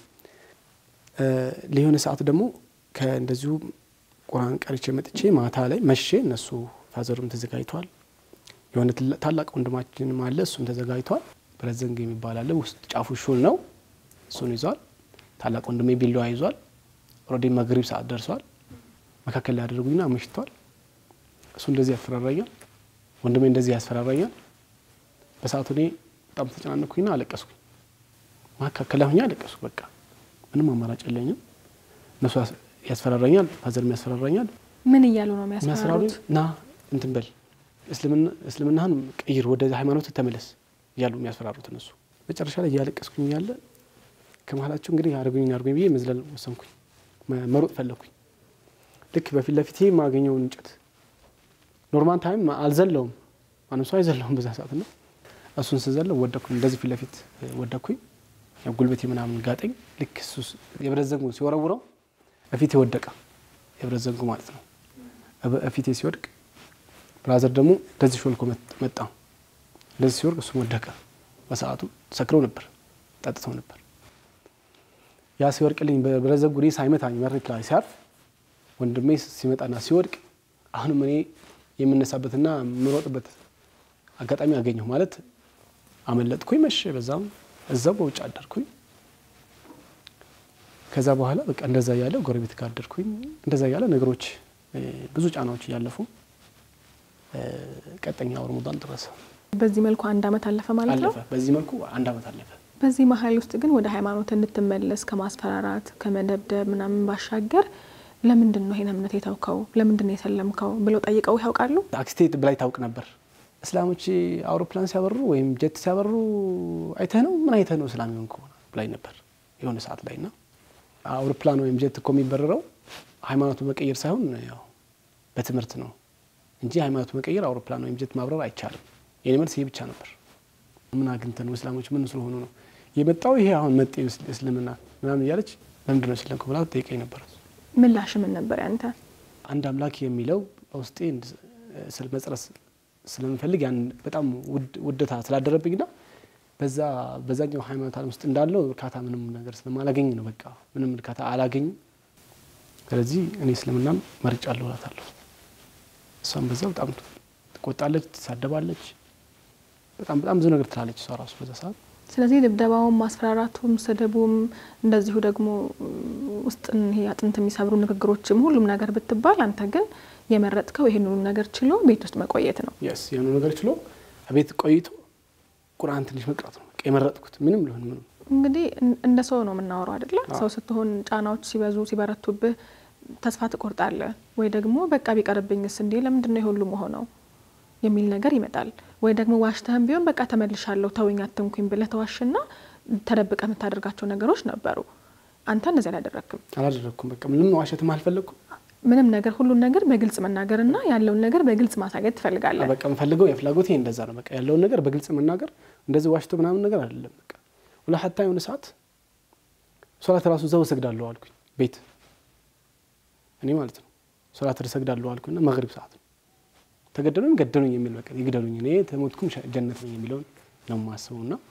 ሊሆነ ሰዓት ደግሞ ከእንደዚሁ ቁርአን ቀርቼ መጥቼ ማታ ላይ መሼ እነሱ ፋዘሩም ተዘጋጅቷል። የሆነ ታላቅ ወንድማችንም አለ እሱም ተዘጋጅቷል። ብረዘንግ የሚባል አለ ውስጥ ጫፉ ሹል ነው እሱን ይዟል። ታላቅ ወንድሜ ቢላዋ ይዟል። ኦልሬዲ መግሪብ ሰዓት ደርሷል። መካከል ላይ ያደረጉኝና መሽቷል። እሱ እንደዚህ ያስፈራራኛል፣ ወንድሜ እንደዚህ ያስፈራራኛል። በሰዓቱ እኔ በጣም ተጨናነኩኝና አለቀስኩኝ። መካከል ላይ ሆኜ አለቀስኩ። በቃ ምንም አማራጭ የለኝም። እነሱ ያስፈራራኛል፣ ፋዘርም ያስፈራራኛል። ምን እያሉ ነው የሚያስፈራሩኝ የሚያስፈራሩት? ና እንትን በል እስልምናህን ቀይር፣ ወደ ሃይማኖት ተመለስ እያሉ የሚያስፈራሩት እነሱ። መጨረሻ ላይ እያለቀስኩኝ ያለ ከመሀላቸው እንግዲህ አድርጉኝ አድርጉኝ ብዬ መዝለል ወሰንኩኝ። መሮጥ ፈለግኩኝ። ልክ በፊት ለፊቴ የማገኘውን እንጨት ኖርማል ታይም አልዘለውም፣ ማንም ሰው አይዘለውም በዛ ሰዓት ነው። እሱን ስዘለው ወደኩኝ፣ እንደዚህ ፊት ለፊት ወደኩኝ። ጉልበቴ ምናምን ጋጠኝ። ልክ እሱ የብረት ዘንጉ ሲወረውረው እፊቴ ወደቀ፣ የብረት ዘንጉ ማለት ነው። እፊቴ ሲወድቅ ብራዘር ደግሞ እንደዚህ ሾልኮ መጣ። እንደዚህ ሲወርቅ እሱም ወደቀ። በሰዓቱ ሰክረው ነበር፣ ጠጥተው ነበር። ያ ሲወርቅልኝ በብረት ዘንጉ እኔ ሳይመታኝ መሬት ላይ ሲያርፍ ወንድሜ ሲመጣና ሲወድቅ አሁንም እኔ የምነሳበትና የምሮጥበት አጋጣሚ አገኘሁ። ማለት አመለጥኩኝ። መሸ። በዛም እዛው በውጭ አደርኩኝ። ከዛ በኋላ በቃ እንደዛ እያለ ጎረቤት ጋር አደርኩኝ። እንደዛ እያለ ነገሮች እ፣ ብዙ ጫናዎች እያለፉ እ፣ ቀጠኛው ረመዳን ደረሰ በዚህ መልኩ አንድ አመት አለፈ ማለት ነው። አለፈ። በዚህ መልኩ አንድ አመት አለፈ። በዚህ መሀል ውስጥ ግን ወደ ሃይማኖት እንድትመለስ ከማስፈራራት ከመደብደብ ምናምን ባሻገር ለምንድን ነው ይሄን እምነት የተውከው? ለምንድን ነው የሰለምከው ብለው ጠይቀው ያውቃሉ? አክስቴ ብላይ ታውቅ ነበር። እስላሞች አውሮፕላን ሲያበሩ ወይም ጀት ሲያበሩ አይተህ ነው ምን አይተህ ነው እስላም የሆንኩ ብላይ ነበር የሆነ ሰዓት ላይ እና አውሮፕላን ወይም ጀት እኮ የሚበረረው ሃይማኖቱ መቀየር ሳይሆን ያው በትምህርት ነው እንጂ ሃይማኖቱ መቀየር አውሮፕላን ወይም ጀት ማብረር አይቻልም። የኔ መልስ ይሄ ብቻ ነበር። ምን አግኝተህ ነው እስላሞች ምን ስለሆኑ ነው የመጣው ይሄ አሁን መጤ እስልምና ምናምን እያለች ለምንድን ነው ስለንኩ ብላ ጠይቀኝ ነበር። ምላሽ ምን ነበር ያንተ? አንድ አምላክ የሚለው በውስጤ መጽረስ ስለምፈልግ ያን በጣም ውደታ ስላደረብኝና በዛ በዛኛው ሃይማኖት ዓለም ውስጥ እንዳለው እርካታ ምንም ነገር ስለማላገኝ ነው። በቃ ምንም እርካታ አላገኝም። ስለዚህ እኔ እስልምናን መርጫለሁ እላታለሁ። እሷም በዛ በጣም ትቆጣለች፣ ትሳደባለች፣ በጣም በጣም ብዙ ነገር ትላለች እሷ ራሱ በዛ ሰዓት። ስለዚህ ድብደባውም፣ ማስፈራራቱም፣ ስድቡም እንደዚሁ ደግሞ ውስጥን ይሄ አጥንት የሚሰብሩ ንግግሮችም ሁሉም ነገር ብትባል አንተ ግን የመረጥከው ይህን ሁሉ ነገር ችሎ ቤት ውስጥ መቆየት ነው። የስ የሆነ ነገር ችሎ ቤት ቆይቶ ቁርአን ትንሽ መቅራት ነው በቃ የመረጥኩት። ምንም ሊሆን ምንም እንግዲህ እንደ ሰው ነው የምናወራው አይደለ? ሰው ስትሆን ጫናዎች ሲበዙ ሲበረቱብህ ተስፋ ትቆርጣለህ፣ ወይ ደግሞ በቃ ቢቀርብኝስ እንዴ ለምንድን ነው የሁሉ መሆነው የሚል ነገር ይመጣል። ወይ ደግሞ ዋሽተህም ቢሆን በቃ ተመልሻለሁ ተውኝ አትንኩኝ ብለህ ተዋሽና ተደብቀ የምታደርጋቸው ነገሮች ነበሩ። አንተ እንደዚህ አላደረግክም። አላደረግኩም። በቃ ምንም ዋሸትም አልፈለግኩም። ምንም ነገር ሁሉን ነገር በግልጽ መናገርና ያለውን ነገር በግልጽ ማሳየት ትፈልጋለህ። በቃ የምፈልገው የፍላጎቴ እንደዛ ነው። በቃ ያለውን ነገር በግልጽ መናገር እንደዚህ ዋሽቶ ምናምን ነገር አይደለም። በቃ ሁላ ሀታ የሆነ ሰዓት ሶላት ራሱ እዛው እሰግዳለሁ አልኩኝ ቤት እኔ ማለት ነው ሶላት እሰግዳለሁ አልኩኝና መግሪብ ሰዓት ነው ተገደሉኝ ገደሉኝ የሚል በቃ ይግደሉኝ እኔ ተሞትኩም ጀነት ነኝ የሚለውን ነው የማስበው። እና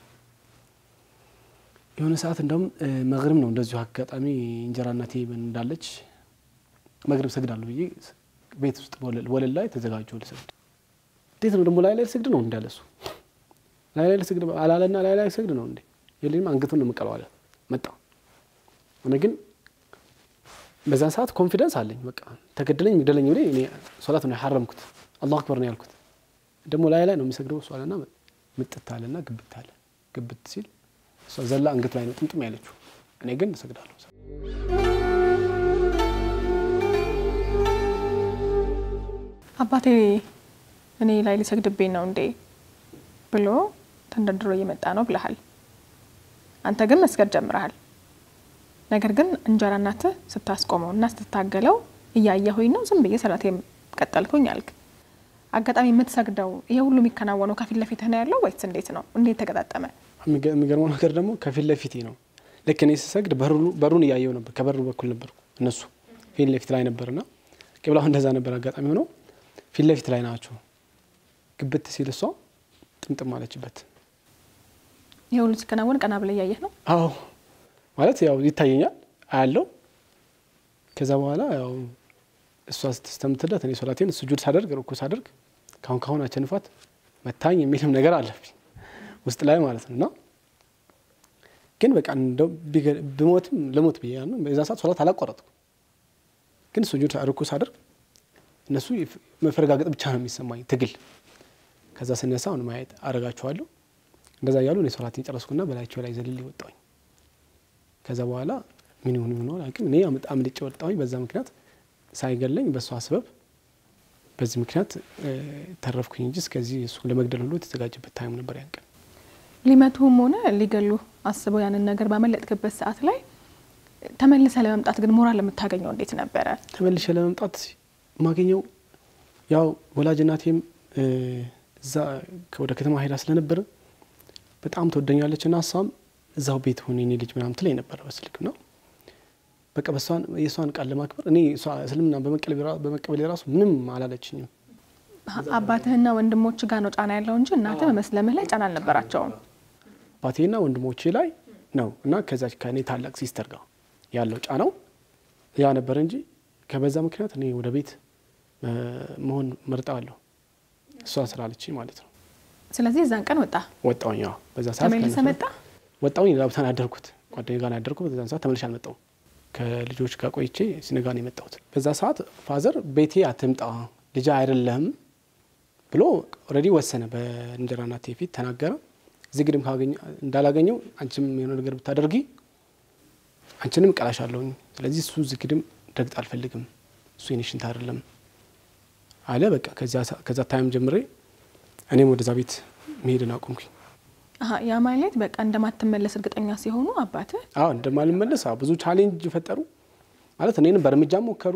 የሆነ ሰዓት እንደውም መግሪብ ነው እንደዚሁ አጋጣሚ እንጀራ እናቴ እንዳለች መግሪብ ሰግዳለሁ ብዬ ቤት ውስጥ ወለል ላይ ተዘጋጀሁ ልሰግድ። እንዴት ነው ደግሞ ላይ ላይ ልሰግድ ነው እንዳለ እሱ ላይ ላይ ልሰግድ አላለና ላይ ላይ ልሰግድ ነው እንዴ የለኝም አንገቱን ነው የምቀለው አለ መጣ። እኔ ግን በዛን ሰዓት ኮንፊደንስ አለኝ። በቃ ተገደለኝ ይግደለኝ ብዬ እኔ ሶላት ነው ያሐረምኩት። አላሁ አክበር ነው ያልኩት። ደግሞ ላይ ላይ ነው የሚሰግደው እሱ አለና ምጥት አለና ግብት አለ። ግብት ሲል እሷ ዘላ አንገቱ ላይ ነው ጥምጥም ያለችው። እኔ ግን እሰግዳለሁ። አባቴ እኔ ላይ ሊሰግድብኝ ነው እንዴ ብሎ ተንደርድሮ እየመጣ ነው ብለሃል። አንተ ግን መስገድ ጀምረሃል። ነገር ግን እንጀራ እናትህ ስታስቆመው እና ስትታገለው እያየሁኝ ነው ዝም ብዬ ሰላቴ ቀጠልኩኝ አልክ። አጋጣሚ የምትሰግደው ይሄ ሁሉ የሚከናወነው ከፊት ለፊትህ ነው ያለው ወይስ እንዴት ነው? እንዴት ተገጣጠመ? የሚገርመው ነገር ደግሞ ከፊት ለፊቴ ነው። ልክ እኔ ስሰግድ በሩን እያየው ነበር። ከበሩ በኩል ነበርኩ፣ እነሱ ፊት ለፊት ላይ ነበርና ቅብላሁ እንደዛ ነበር። አጋጣሚ ሆነው ፊት ለፊት ላይ ናቸው። ግብት ሲል እሷ ጥምጥም አለችበት። ይሄ ሁሉ ሲከናወን ቀና ብለህ እያየህ ነው? አዎ ማለት ያው ይታየኛል፣ አያለው። ከዛ በኋላ ያው እሷ ስትስተምትለት እኔ ሶላቴን ስጁድ ሳደርግ ርኩ ሳደርግ ካሁን ካሁን አቸንፏት መታኝ የሚልም ነገር አለብኝ ውስጥ ላይ ማለት ነው። እና ግን በቃ እንደው ብሞትም ልሞት ብዬ በዛ ሰዓት ሶላት አላቋረጥኩ። ግን ስጁድ ርኩ ሳደርግ እነሱ መፈረጋገጥ ብቻ ነው የሚሰማኝ ትግል። ከዛ ስነሳ አሁን ማየት አረጋቸዋለሁ። እንደዛ እያሉ እኔ ሶላቴን ጨረስኩና በላያቸው ላይ ዘልል ወጣሁኝ። ከዛ በኋላ ምን ይሁን ምን ሆነ አላውቅም። እኔ አምልጬ ወጣሁኝ። በዛ ምክንያት ሳይገለኝ በእሷ ስበብ በዚህ ምክንያት ተረፍኩኝ እንጂ እስከዚህ እሱ ለመግደል ሁሉ የተዘጋጀበት ታይም ነበር ያን ቀን። ሊመቱህም ሆነ ሊገሉ አስበው ያንን ነገር ባመለጥክበት ሰዓት ላይ ተመልሰ ለመምጣት ግን ሞራል የምታገኘው እንዴት ነበረ? ተመልሼ ለመምጣት የማገኘው ያው ወላጅ እናቴም እዛ ወደ ከተማ ሄዳ ስለነበረ በጣም ትወደኛለች እና እሷም እዛው ቤት ሆነ የኔ ልጅ ምናምን ትለኝ ነበረ በስልክ ነው በቃ በሷን የእሷን ቃል ለማክበር እኔ እስልምና በመቀበል የራሱ ምንም አላለችኝም። አባትህና ወንድሞች ጋር ነው ጫና ያለው እንጂ እናትህ በመስለምህ ላይ ጫና አልነበራቸውም። አባቴና ወንድሞቼ ላይ ነው እና ከዛች ከእኔ ታላቅ ሲስተር ጋር ያለው ጫናው ያ ነበር እንጂ ከበዛ ምክንያት እኔ ወደ ቤት መሆን መርጣለሁ እሷ ስላለችኝ ማለት ነው። ስለዚህ እዛን ቀን ወጣ ወጣሁኝ። በዛ ሰዓት ተመልሰ መጣ ወጣሁኝ። ሌላ ቦታ ነው ያደርኩት፣ ጓደኛዬ ጋር ነው ያደርኩት። በዛን ሰዓት ተመልሼ አልመጣሁም። ከልጆች ጋር ቆይቼ ሲነጋ ነው የመጣሁት። በዛ ሰዓት ፋዘር ቤቴ አትምጣ ልጅ አይደለህም ብሎ ኦልሬዲ ወሰነ። በእንጀራ እናቴ ፊት ተናገረ። እዚህ ግድም እንዳላገኘው አንቺም የሆነ ነገር ብታደርጊ አንቺንም እቀላሻለሁኝ። ስለዚህ እሱ እዚህ ግድም ደግጥ አልፈልግም፣ እሱ የኔ ሽንት አይደለም አለ። በቃ ከዛ ታይም ጀምሬ እኔም ወደዛ ቤት መሄድን አቁምኩኝ። ያ ማለት በቃ እንደማትመለስ እርግጠኛ ሲሆኑ አባትህ አዎ እንደማልመለስ ብዙ ቻሌንጅ ፈጠሩ። ማለት እኔንም በእርምጃ ሞከሩ።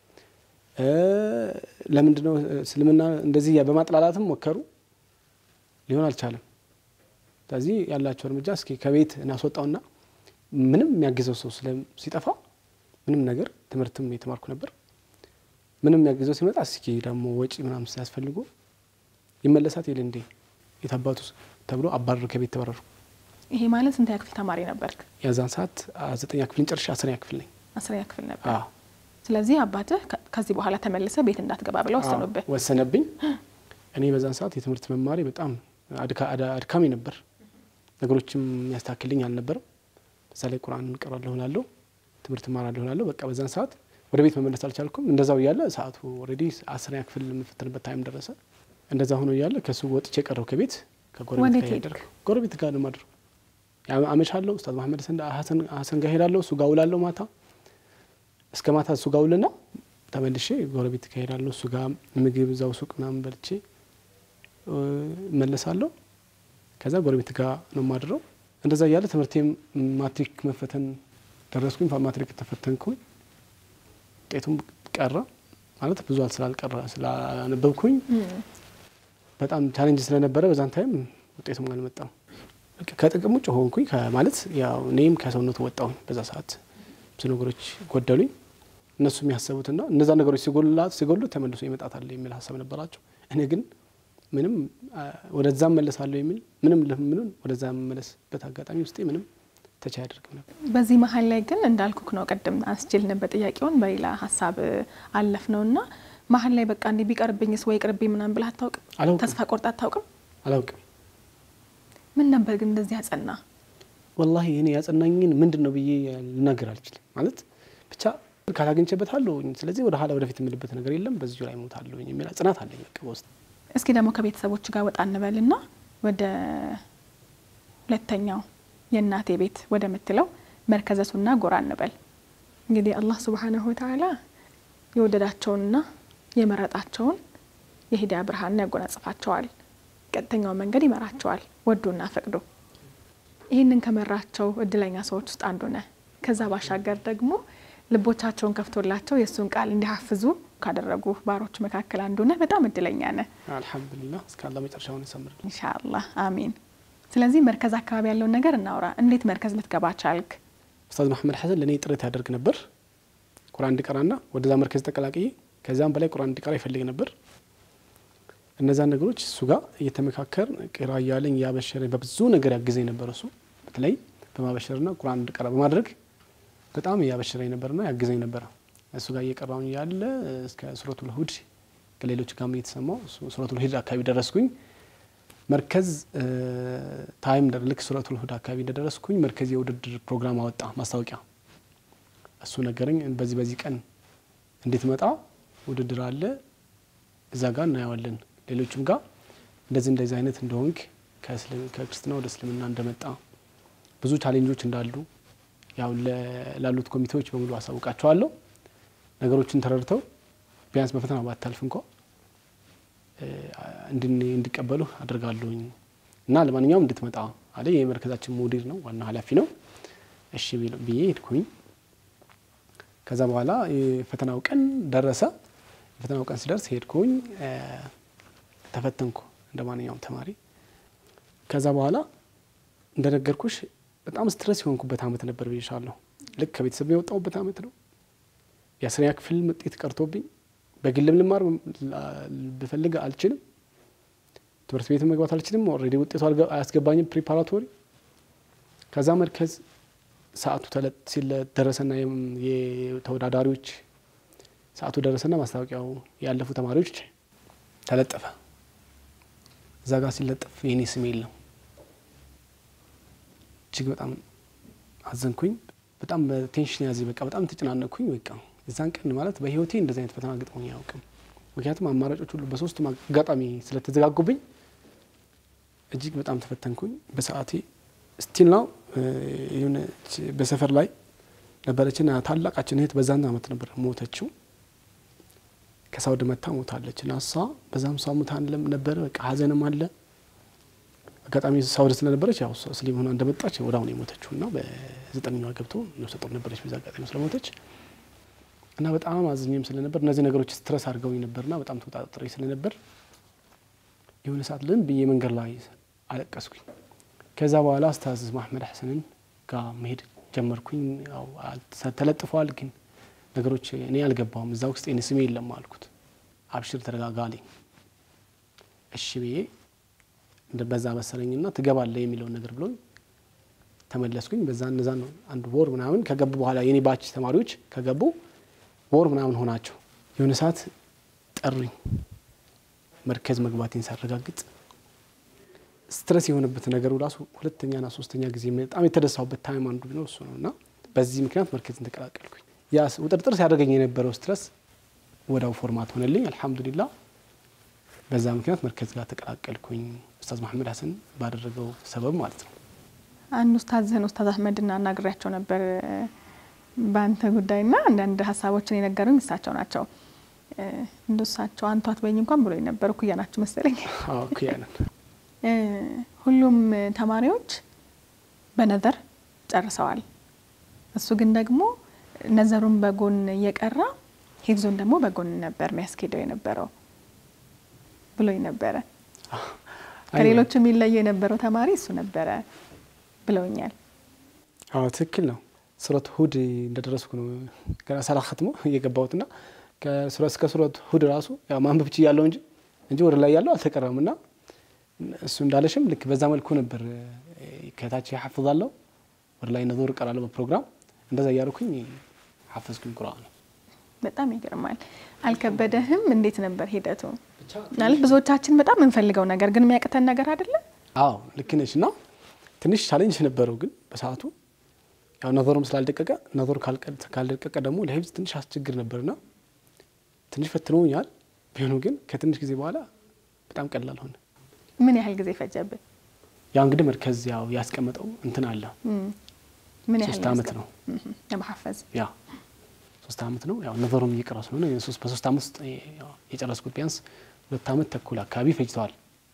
ለምንድነው እስልምና እንደዚህ በማጥላላትም ሞከሩ፣ ሊሆን አልቻለም። ስለዚህ ያላቸው እርምጃ እስኪ ከቤት እናስወጣውና ምንም የሚያግዘው ሰው ሲጠፋ ምንም ነገር ትምህርትም የተማርኩ ነበር። ምንም የሚያግዘው ሲመጣ እስኪ ደግሞ ወጪ ምናምን ሲያስፈልጉ ይመለሳት የለ እንዴ የታባቱ ተብሎ አባረር ከቤት ተባረሩ። ይሄ ማለት ስንተኛ ክፍል ተማሪ ነበርክ? የዛን ሰዓት ዘጠኛ ክፍልን ጨርሼ አስረኛ ክፍል ነኝ። አስረኛ ክፍል ነበር። ስለዚህ አባትህ ከዚህ በኋላ ተመልሰ ቤት እንዳትገባ ብለው ወሰኑብህ? ወሰነብኝ። እኔ በዛን ሰዓት የትምህርት መማሪ በጣም አድካሚ ነበር። ነገሮችም የሚያስተካክልኝ አልነበረም። በዛ ላይ ቁርአን እንቀራለሁ እላለሁ፣ ትምህርት እማራለሁ እላለሁ። በቃ በዛን ሰዓት ወደ ቤት መመለስ አልቻልኩም። እንደዛው እያለ ሰዓቱ ኦልሬዲ አስረኛ ክፍል የምፈትንበት ታይም ደረሰ። እንደዛ ሆኖ እያለ ከሱ ወጥቼ ቀረው ከቤት ከጎረቤት ጋር ሄደር ጎረቤት ጋር ነው ማድረው አመሻለሁ። ኡስታዝ መሐመድ ሀሰን ጋር ሄዳለሁ። እሱ ጋር ውላለሁ ማታ እስከ ማታ እሱ ጋር ውልና ተመልሼ ጎረቤት ጋር ሄዳለሁ። እሱ ጋር ምግብ እዛው ሱቅ ምናምን በልቼ እመለሳለሁ። ከዛ ጎረቤት ጋር ነው ማድረው። እንደዛ እያለ ትምህርቴም ማትሪክ መፈተን ደረስኩኝ። ማትሪክ ተፈተንኩኝ። ውጤቱም ቀረ ማለት ብዙ ስላልቀረ ስላነበብኩኝ በጣም ቻሌንጅ ስለነበረ በዛን ታይም ውጤቱም አልመጣም። ከጥቅም ውጭ ሆንኩኝ ማለት ያው እኔም ከሰውነቱ ወጣሁኝ። በዛ ሰዓት ብዙ ነገሮች ጎደሉኝ። እነሱ የሚያሰቡትና እነዛ ነገሮች ሲጎሉ ተመልሶ ይመጣታል የሚል ሀሳብ ነበራቸው። እኔ ግን ምንም ወደዛ መለሳለሁ የሚል ምንም ምንም ወደዛ መመለስበት አጋጣሚ ውስጤ ምንም ተቻ አያደርግም ነበር። በዚህ መሀል ላይ ግን እንዳልኩክ ነው ቅድም አስችል ነበር ጥያቄውን በሌላ ሀሳብ አለፍ ነው እና መሀል ላይ በቃ እንዲህ ቢቀርብኝስ ወይ ቅርብኝ ምናምን ብለህ አታውቅም? አላውቅም። ተስፋ ቆርጣ አታውቅም? አላውቅም። ምን ነበር ግን እንደዚህ ያጸና? ወላሂ እኔ ያጸናኝን ምንድን ነው ብዬ ልናገር አልችልም። ማለት ብቻ ካላገኝቼበታለሁ፣ ስለዚህ ወደ ኋላ ወደፊት የምልበት ነገር የለም፣ በዚሁ ላይ ሞታለሁ የሚል ጽናት አለኝ በቃ በውስጥ። እስኪ ደግሞ ከቤተሰቦች ጋር ወጣ እንበልና ወደ ሁለተኛው የእናቴ ቤት ወደ ምትለው መርከዘ ሱና ጎራ እንበል። እንግዲህ አላህ ሱብሓነሁ ወተዓላ የወደዳቸውንና የመረጣቸውን የሂዳያ ብርሃንን ያጎናጽፋቸዋል። ቀጥተኛው መንገድ ይመራቸዋል ወዶና ፈቅዶ። ይህንን ከመራቸው እድለኛ ሰዎች ውስጥ አንዱ ነህ። ከዛ ባሻገር ደግሞ ልቦቻቸውን ከፍቶላቸው የእሱን ቃል እንዲሀፍዙ ካደረጉ ባሮች መካከል አንዱ ነህ። በጣም እድለኛ ነህ። አልሐምዱሊላህ እስከ አላህ መጨረሻውን ያሳምር። ኢንሻአላህ አሚን። ስለዚህ መርከዝ አካባቢ ያለውን ነገር እናውራ። እንዴት መርከዝ ልትገባ ቻልክ? ኡስታዝ መሐመድ ሐሰን ለእኔ ጥረት ያደርግ ነበር ቁርአን እንዲቀራና ወደዛ መርከዝ ተቀላቅዬ ከዚያም በላይ ቁርአን እንዲቀራ ይፈልግ ነበር። እነዛን ነገሮች እሱ ጋር እየተመካከር ቅራ እያለኝ እያበሸረኝ በብዙ ነገር ያግዘኝ ነበር። እሱ በተለይ በማበሸርና ቁርአን እንዲቀራ በማድረግ በጣም እያበሸረኝ ነበርና ያግዘኝ ነበረ። እሱ ጋር እየቀራሁኝ ያለ እስከ ሱረቱል ሁድ ከሌሎች ጋር እየተሰማው ሱረቱል ሁድ አካባቢ ደረስኩኝ። መርከዝ ታይም ልክ ሱረቱል ሁድ አካባቢ እንደደረስኩኝ መርከዝ የውድድር ፕሮግራም አወጣ ማስታወቂያ። እሱ ነገረኝ። በዚህ በዚህ ቀን እንድትመጣ ውድድር አለ፣ እዛ ጋር እናየዋለን። ሌሎችም ጋር እንደዚህ እንደዚህ አይነት እንደሆንክ ከክርስትና ወደ እስልምና እንደመጣ ብዙ ቻሌንጆች እንዳሉ ያው ላሉት ኮሚቴዎች በሙሉ አሳውቃቸዋለሁ። ነገሮችን ተረድተው ቢያንስ በፈተና ባታልፍ እንኳ እንዲቀበሉ አድርጋለሁኝ እና ለማንኛውም እንድትመጣ አለ። የመርከዛችን ሙዲር ነው፣ ዋና ኃላፊ ነው። እሺ ብዬ ሄድኩኝ። ከዛ በኋላ የፈተናው ቀን ደረሰ። የፈተናው ቀን ሲደርስ ሄድኩኝ፣ ተፈተንኩ እንደ ማንኛውም ተማሪ። ከዛ በኋላ እንደነገርኩሽ በጣም ስትረስ የሆንኩበት አመት ነበር ብዬሻለሁ። ልክ ከቤተሰብ የወጣሁበት አመት ነው። የአስረኛ ክፍል ውጤት ቀርቶብኝ በግልም ልማር ብፈልግ አልችልም። ትምህርት ቤት መግባት አልችልም። ኦልሬዲ ውጤቱ አያስገባኝም ፕሪፓራቶሪ። ከዛ መርከዝ ሰዓቱ ደረሰና የተወዳዳሪዎች ሰዓቱ ደረሰና ማስታወቂያው ያለፉ ተማሪዎች ተለጠፈ። እዛ ጋር ሲለጠፍ የኔ ስም የለም። እጅግ በጣም አዘንኩኝ። በጣም በቴንሽን ያዘ። በቃ በጣም ተጨናነኩኝ። በቃ የዛን ቀን ማለት በህይወቴ እንደዚህ አይነት ፈተና ገጥሞኝ አያውቅም። ምክንያቱም አማራጮች ሁሉ በሶስቱም አጋጣሚ ስለተዘጋጉብኝ እጅግ በጣም ተፈተንኩኝ። በሰዓቴ ስቲል ነው የሆነች በሰፈር ላይ ነበረችና ታላቃችን እህት በዛን አመት ነበር ሞተችው። ከሳውዲ መታ ሞታለች እና እሷ በዛም እሷ ሙታ ነበረ። በቃ ሀዘንም አለ። አጋጣሚ ሳውዲ ስለነበረች ያው ስሊም ሆና እንደመጣች ወደ አሁን የሞተችው እና በዘጠነኛዋ ገብቶ ነፍሰ ጡር ነበረች። በዛ አጋጣሚ ስለሞተች እና በጣም አዝኜም ስለነበር እነዚህ ነገሮች ስትረስ አድርገውኝ ነበርና በጣም ተቆጣጥሬ ስለነበር የሆነ ሰዓት ልን ብዬ መንገድ ላይ አለቀስኩኝ። ከዛ በኋላ ኡስታዝ ማህመድ ሐሰንን ጋር መሄድ ጀመርኩኝ። ያው ተለጥፏል፣ ግን ነገሮች እኔ አልገባውም። እዛ ውስጥ እኔ ስሜ የለም አልኩት። አብሽር ተረጋጋ አለኝ። እሺ ብዬ በዛ መሰለኝና ትገባለህ የሚለውን ነገር ብሎኝ ተመለስኩኝ። በዛ እነዛ ነው አንድ ወር ምናምን ከገቡ በኋላ የኔ ባች ተማሪዎች ከገቡ ወር ምናምን ሆናቸው። የሆነ ሰዓት ጠሩኝ መርከዝ መግባቴን ሳረጋግጥ ስትረስ የሆነበት ነገሩ ራሱ ሁለተኛና ሶስተኛ ጊዜ በጣም የተደሳሁበት ታይም አንዱ ቢኖር እሱ ነው እና በዚህ ምክንያት መርከዝን ተቀላቀልኩኝ። ያ ውጥርጥር ሲያደርገኝ የነበረው ስትረስ ወዳው ፎርማት ሆነልኝ። አልሐምዱሊላ በዛ ምክንያት መርከዝ ጋር ተቀላቀልኩኝ። ኡስታዝ መሐመድ ሀሰን ባደረገው ሰበብ ማለት ነው። አንድ ኡስታዝህን ኡስታዝ አህመድን አናግሬያቸው ነበር በአንተ ጉዳይና አንዳንድ ሀሳቦችን የነገሩኝ እሳቸው ናቸው። እንደ እሳቸው አንቱ አትበይኝ እንኳን ብሎኝ ነበር። እኩያ ናችሁ መሰለኝ። እኩያ ነን። ሁሉም ተማሪዎች በነዘር ጨርሰዋል። እሱ ግን ደግሞ ነዘሩን በጎን እየቀራ ሂፍዙን ደግሞ በጎን ነበር የሚያስኬደው የነበረው ብሎኝ ነበረ። ከሌሎች የሚለየው የነበረው ተማሪ እሱ ነበረ ብለውኛል። አዎ ትክክል ነው። ሱረት ሁድ እንደደረስኩ ነው ገና ሳላኸትሞ እየገባሁትና እስከ ሱረት ሁድ ራሱ ማንበብ ችያለሁ እንጂ እንጂ ወደ ላይ ያለው አልተቀረም እና እሱ እንዳለሽም ልክ በዛ መልኩ ነበር። ከታች ያሐፍዛለሁ ወደ ላይ ነዞር እቀራለሁ በፕሮግራም እንደዛ እያደረኩኝ ሐፈዝኩኝ ቁርአን። በጣም ይገርማል። አልከበደህም? እንዴት ነበር ሂደቱ? ማለት ብዙዎቻችን በጣም የምንፈልገው ነገር ግን የሚያቅተን ነገር አይደለም። አዎ ልክ ነች። እና ትንሽ ቻሌንጅ ነበረው ግን በሰዓቱ ያው ነዞሩም ስላልደቀቀ ነዞር ካልደቀቀ ደግሞ ለሂፍዝ ትንሽ አስቸግር ነበርና ትንሽ ፈትኖኛል። ቢሆኑ ግን ከትንሽ ጊዜ በኋላ በጣም ቀላል ሆነ። ምን ያህል ጊዜ ፈጀብን? ያው እንግዲህ መርከዝ ያው ያስቀመጠው እንትን አለ ምን ያህል ሶስት አመት ነው ለማሐፈዝ? ያ ሶስት አመት ነው። ያው ነዘሩም እየቀረው ስለሆነ በሶስት አመት ውስጥ የጨረስኩት ቢያንስ ሁለት አመት ተኩል አካባቢ ፈጅተዋል።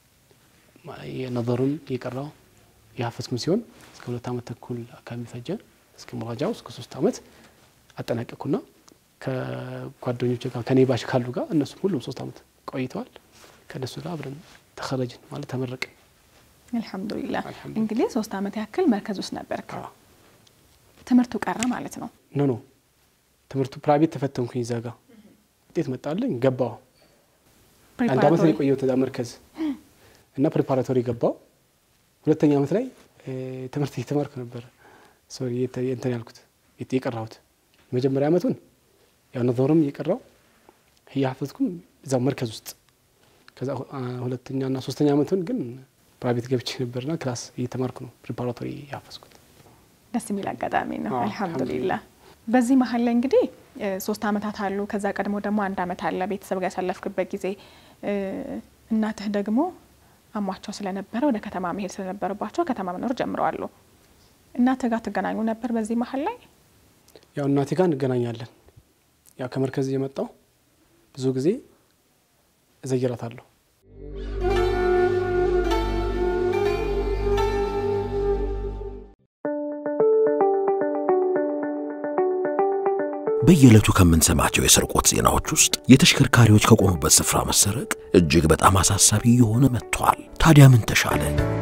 ነዘሩም እየቀራው የሀፈዝኩም ሲሆን እስከ ሁለት አመት ተኩል አካባቢ ፈጀ። እስከ ሙራጃው እስከ ሶስት አመት አጠናቀቅኩና ከጓደኞች ጋር ከኔ ባሽ ካሉ ጋር እነሱም ሁሉም ሶስት አመት ቆይተዋል። ከእነሱ ጋር አብረን ተኸረጅን ማለት ተመረቅን። አልሐምዱሊላህ። እንግዲህ ሶስት አመት ያክል መርከዝ ውስጥ ነበርክ። ትምህርቱ ቀረ ማለት ነው? ኖ ኖ ትምህርቱ ፕራይቬት ተፈተንኩኝ። እዛ ጋ ውጤት መጣልኝ፣ ገባሁ። አንድ አመት ነው የቆየሁት እዛ መርከዝ እና ፕሪፓራቶሪ ገባሁ። ሁለተኛ አመት ላይ ትምህርት እየተማርኩ ነበረ። ሶሪ እንትን ያልኩት የቀራሁት የመጀመሪያ አመቱን ያው ነዞርም እየቀራው እያሐፈዝኩም እዛው መርከዝ ውስጥ ከዛ ሁለተኛና ሶስተኛ አመቱን ግን ፕራይቬት ገብቼ ነበርና ክላስ እየተማርኩ ነው ፕሪፓራቶሪ ያፈዝኩት። ደስ የሚል አጋጣሚ ነው። አልሐምዱሊላህ። በዚህ መሀል ላይ እንግዲህ ሶስት አመታት አሉ። ከዛ ቀድሞ ደግሞ አንድ አመት አለ ቤተሰብ ጋር ያሳለፍክበት ጊዜ። እናትህ ደግሞ አሟቸው ስለነበረ ወደ ከተማ መሄድ ስለነበረባቸው ከተማ መኖር ጀምረዋሉ። እናትህ ጋር ትገናኙ ነበር በዚህ መሀል ላይ? ያው እናቴ ጋር እንገናኛለን። ያው ከመርከዝ እየመጣው ብዙ ጊዜ እዘይራታለሁ። በየዕለቱ ከምንሰማቸው የስርቆት ዜናዎች ውስጥ የተሽከርካሪዎች ከቆሙበት ስፍራ መሰረቅ እጅግ በጣም አሳሳቢ እየሆነ መጥቷል። ታዲያ ምን ተሻለ?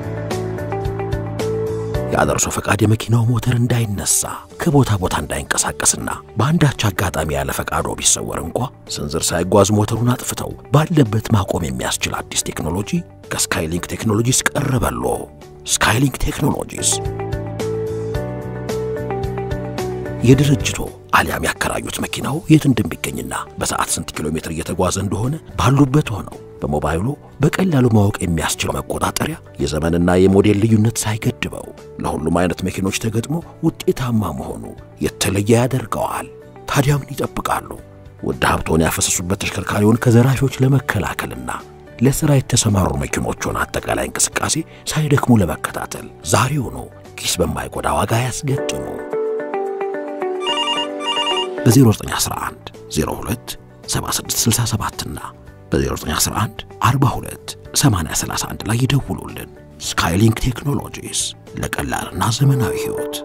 ያለ እርሶ ፈቃድ የመኪናው ሞተር እንዳይነሳ ከቦታ ቦታ እንዳይንቀሳቀስና በአንዳች አጋጣሚ ያለ ፈቃዶ ቢሰወር እንኳ ስንዝር ሳይጓዝ ሞተሩን አጥፍተው ባለበት ማቆም የሚያስችል አዲስ ቴክኖሎጂ ከስካይሊንክ ቴክኖሎጂስ ቀረበሎ። ስካይሊንክ ቴክኖሎጂስ የድርጅቶ አሊያም ያከራዩት መኪናው የት እንደሚገኝና በሰዓት ስንት ኪሎ ሜትር እየተጓዘ እንደሆነ ባሉበት ሆነው በሞባይሉ በቀላሉ ማወቅ የሚያስችለው መቆጣጠሪያ የዘመንና የሞዴል ልዩነት ሳይገድበው ለሁሉም አይነት መኪኖች ተገጥሞ ውጤታማ መሆኑ የተለየ ያደርገዋል። ታዲያ ምን ይጠብቃሉ? ውድ ሀብቶን ያፈሰሱበት ተሽከርካሪውን ከዘራፊዎች ለመከላከልና ለሥራ የተሰማሩ መኪኖቹን አጠቃላይ እንቅስቃሴ ሳይደክሙ ለመከታተል ዛሬውኑ ኪስ በማይጎዳ ዋጋ ያስገጥሙ። በ0911 02 7667 እና በ0911 42 8031 ላይ ይደውሉልን። ስካይሊንክ ቴክኖሎጂስ ለቀላልና ዘመናዊ ሕይወት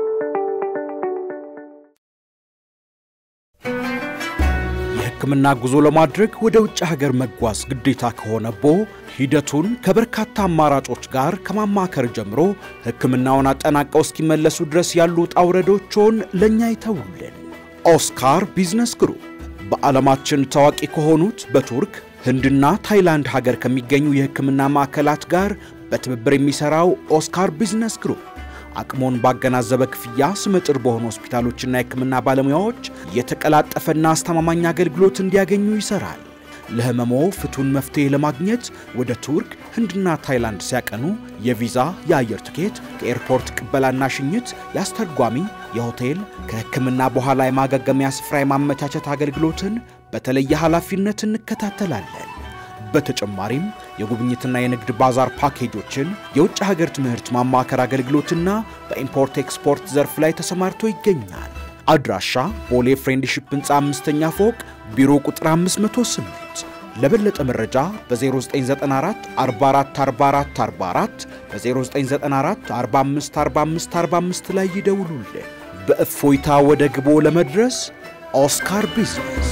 የሕክምና ጉዞ ለማድረግ ወደ ውጭ ሀገር መጓዝ ግዴታ ከሆነቦ ሂደቱን ከበርካታ አማራጮች ጋር ከማማከር ጀምሮ ሕክምናውን አጠናቀው እስኪመለሱ ድረስ ያሉ ውጣ ውረዶችን ለእኛ ይተውልን። ኦስካር ቢዝነስ ግሩፕ በዓለማችን ታዋቂ ከሆኑት በቱርክ ህንድና ታይላንድ ሀገር ከሚገኙ የሕክምና ማዕከላት ጋር በትብብር የሚሠራው ኦስካር ቢዝነስ ግሩፕ አቅሞን ባገናዘበ ክፍያ ስመጥር በሆኑ ሆስፒታሎችና የሕክምና ባለሙያዎች የተቀላጠፈና አስተማማኝ አገልግሎት እንዲያገኙ ይሰራል። ለህመሞ ፍቱን መፍትሄ ለማግኘት ወደ ቱርክ፣ ህንድና ታይላንድ ሲያቀኑ የቪዛ፣ የአየር ትኬት፣ ከኤርፖርት ቅበላና ሽኝት፣ የአስተርጓሚ፣ የሆቴል፣ ከሕክምና በኋላ የማገገሚያ ስፍራ የማመቻቸት አገልግሎትን በተለየ ኃላፊነት እንከታተላለን። በተጨማሪም የጉብኝትና የንግድ ባዛር ፓኬጆችን፣ የውጭ ሀገር ትምህርት ማማከር አገልግሎትና በኢምፖርት ኤክስፖርት ዘርፍ ላይ ተሰማርቶ ይገኛል። አድራሻ ቦሌ ፍሬንድሺፕ ህንፃ አምስተኛ ፎቅ ቢሮ ቁጥር 508። ለበለጠ መረጃ በ0994 44 44 44 በ0994 45 45 45 ላይ ይደውሉልን። በእፎይታ ወደ ግቦ ለመድረስ ኦስካር ቢዝነስ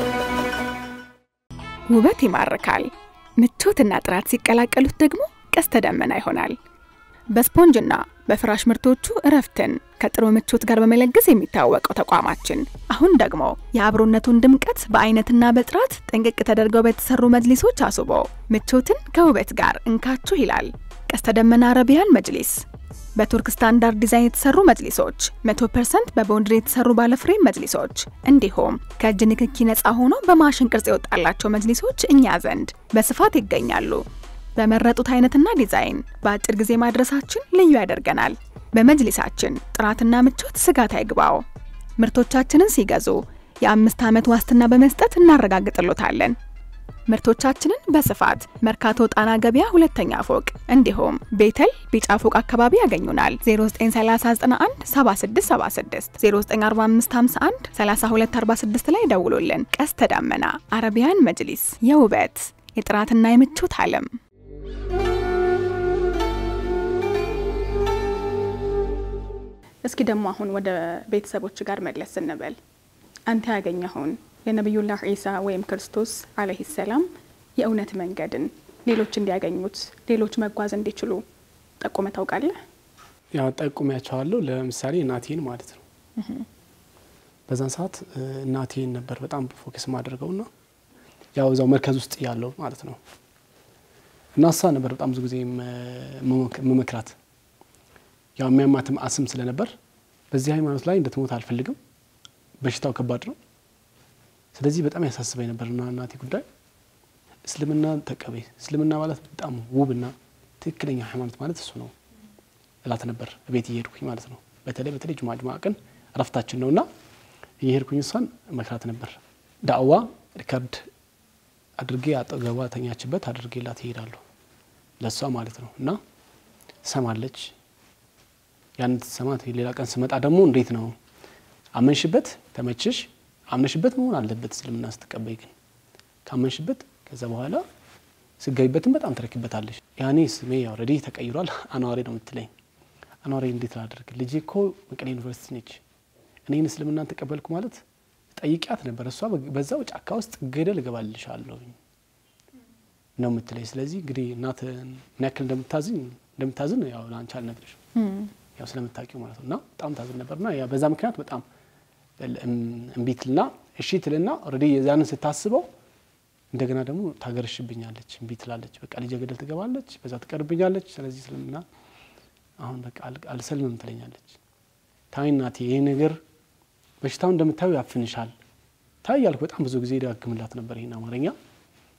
ውበት ይማርካል። ምቾትና ጥራት ሲቀላቀሉት ደግሞ ቀስተ ደመና ይሆናል። በስፖንጅና በፍራሽ ምርቶቹ እረፍትን ከጥሩ ምቾት ጋር በመለገስ የሚታወቀው ተቋማችን አሁን ደግሞ የአብሮነቱን ድምቀት በአይነትና በጥራት ጥንቅቅ ተደርገው በተሰሩ መጅሊሶች አስቦ ምቾትን ከውበት ጋር እንካችሁ ይላል። ቀስተ ደመና አረቢያን መጅሊስ በቱርክ ስታንዳርድ ዲዛይን የተሰሩ መጅሊሶች፣ 100% በቦንድሪ የተሰሩ ባለፍሬም መጅሊሶች እንዲሁም ከእጅ ንክኪ ነፃ ሆኖ በማሽን ቅርጽ የወጣላቸው መጅሊሶች እኛ ዘንድ በስፋት ይገኛሉ። በመረጡት አይነትና ዲዛይን በአጭር ጊዜ ማድረሳችን ልዩ ያደርገናል። በመጅሊሳችን ጥራትና ምቾት ስጋት አይግባው። ምርቶቻችንን ሲገዙ የአምስት ዓመት ዋስትና በመስጠት እናረጋግጥሎታለን። ምርቶቻችንን በስፋት መርካቶ ጣና ገበያ ሁለተኛ ፎቅ እንዲሁም ቤተል ቢጫ ፎቅ አካባቢ ያገኙናል። 0931 7676 094551 3246 ላይ ደውሉልን። ቀስተ ዳመና አረቢያን መጅሊስ የውበት የጥራትና የምቾት ዓለም። እስኪ ደግሞ አሁን ወደ ቤተሰቦች ጋር መለስ ስንበል አንተ ያገኘኸውን የነቢዩላህ ዒሳ ወይም ክርስቶስ አለይሂ ሰላም የእውነት መንገድን ሌሎች እንዲያገኙት ሌሎች መጓዝ እንዲችሉ ጠቁመ ታውቃለህ? ያው ጠቁሚያቸዋለሁ። ለምሳሌ እናቴን ማለት ነው። በዛን ሰዓት እናቴን ነበር በጣም ፎከስ ማድረገውና ያው እዛው መርከዝ ውስጥ ያለው ማለት ነው እና እሷ ነበር በጣም ብዙ ጊዜ መመክራት ያው የሚያማትም አስም ስለነበር በዚህ ሃይማኖት ላይ እንድትሞት አልፈልግም፣ በሽታው ከባድ ነው ስለዚህ በጣም ያሳስበኝ ነበርና እናቴ ጉዳይ እስልምና ተቀበይ፣ እስልምና ማለት በጣም ውብና ትክክለኛ ሃይማኖት ማለት እሱ ነው እላት ነበር። ቤት እየሄድኩኝ ማለት ነው። በተለይ በተለይ ጁማ ጁማ ቀን እረፍታችን ነውና እየሄድኩኝ እሷን መክራት ነበር። ዳዕዋ ሪከርድ አድርጌ አጠገቧ ተኛችበት አድርጌላት ይሄዳለሁ ለእሷ ማለት ነው። እና ሰማለች። ያን ሰማት። ሌላ ቀን ስመጣ ደግሞ እንዴት ነው አመንሽበት፣ ተመችሽ አምነሽበት መሆን አለበት። እስልምና ስትቀበይ ግን ካመንሽበት ከዛ በኋላ ስገቢበትን በጣም ትረክበታለሽ። ያኔ ስሜ ኦልሬዲ ተቀይሯል። አኗሬ ነው የምትለኝ። አኗሬ እንዴት ላደርግ? ልጄ እኮ መቀሌ ዩኒቨርሲቲ ነች። እኔን እስልምናን ተቀበልኩ ማለት ጠይቂያት ነበር። እሷ በዛው ጫካ ውስጥ ገደል እገባልሻለሁ ነው የምትለኝ። ስለዚህ እንግዲህ እናት ምን ያክል እንደምታዝን እንደምታዝን ያው ለአንቺ አልነግርሽም፣ ያው ስለምታውቂው ማለት ነው። እና በጣም ታዝን ነበርና በዛ ምክንያት በጣም እምቢ ትልና እሺ ትልና ኦልሬዲ የዛንን ስታስበው እንደገና ደግሞ ታገረሽብኛለች፣ እምቢ ትላለች። በቃ ልጄ ገደል ትገባለች፣ በዛ ትቀርብኛለች። ስለዚህ እስልምና አሁን በቃ አልሰልምም ትለኛለች። ታይ እናቴ ይህ ነገር በሽታው እንደምታዩ ያፍንሻል ታይ ያልኩ በጣም ብዙ ጊዜ ደጋግምላት ነበር ይህን አማርኛ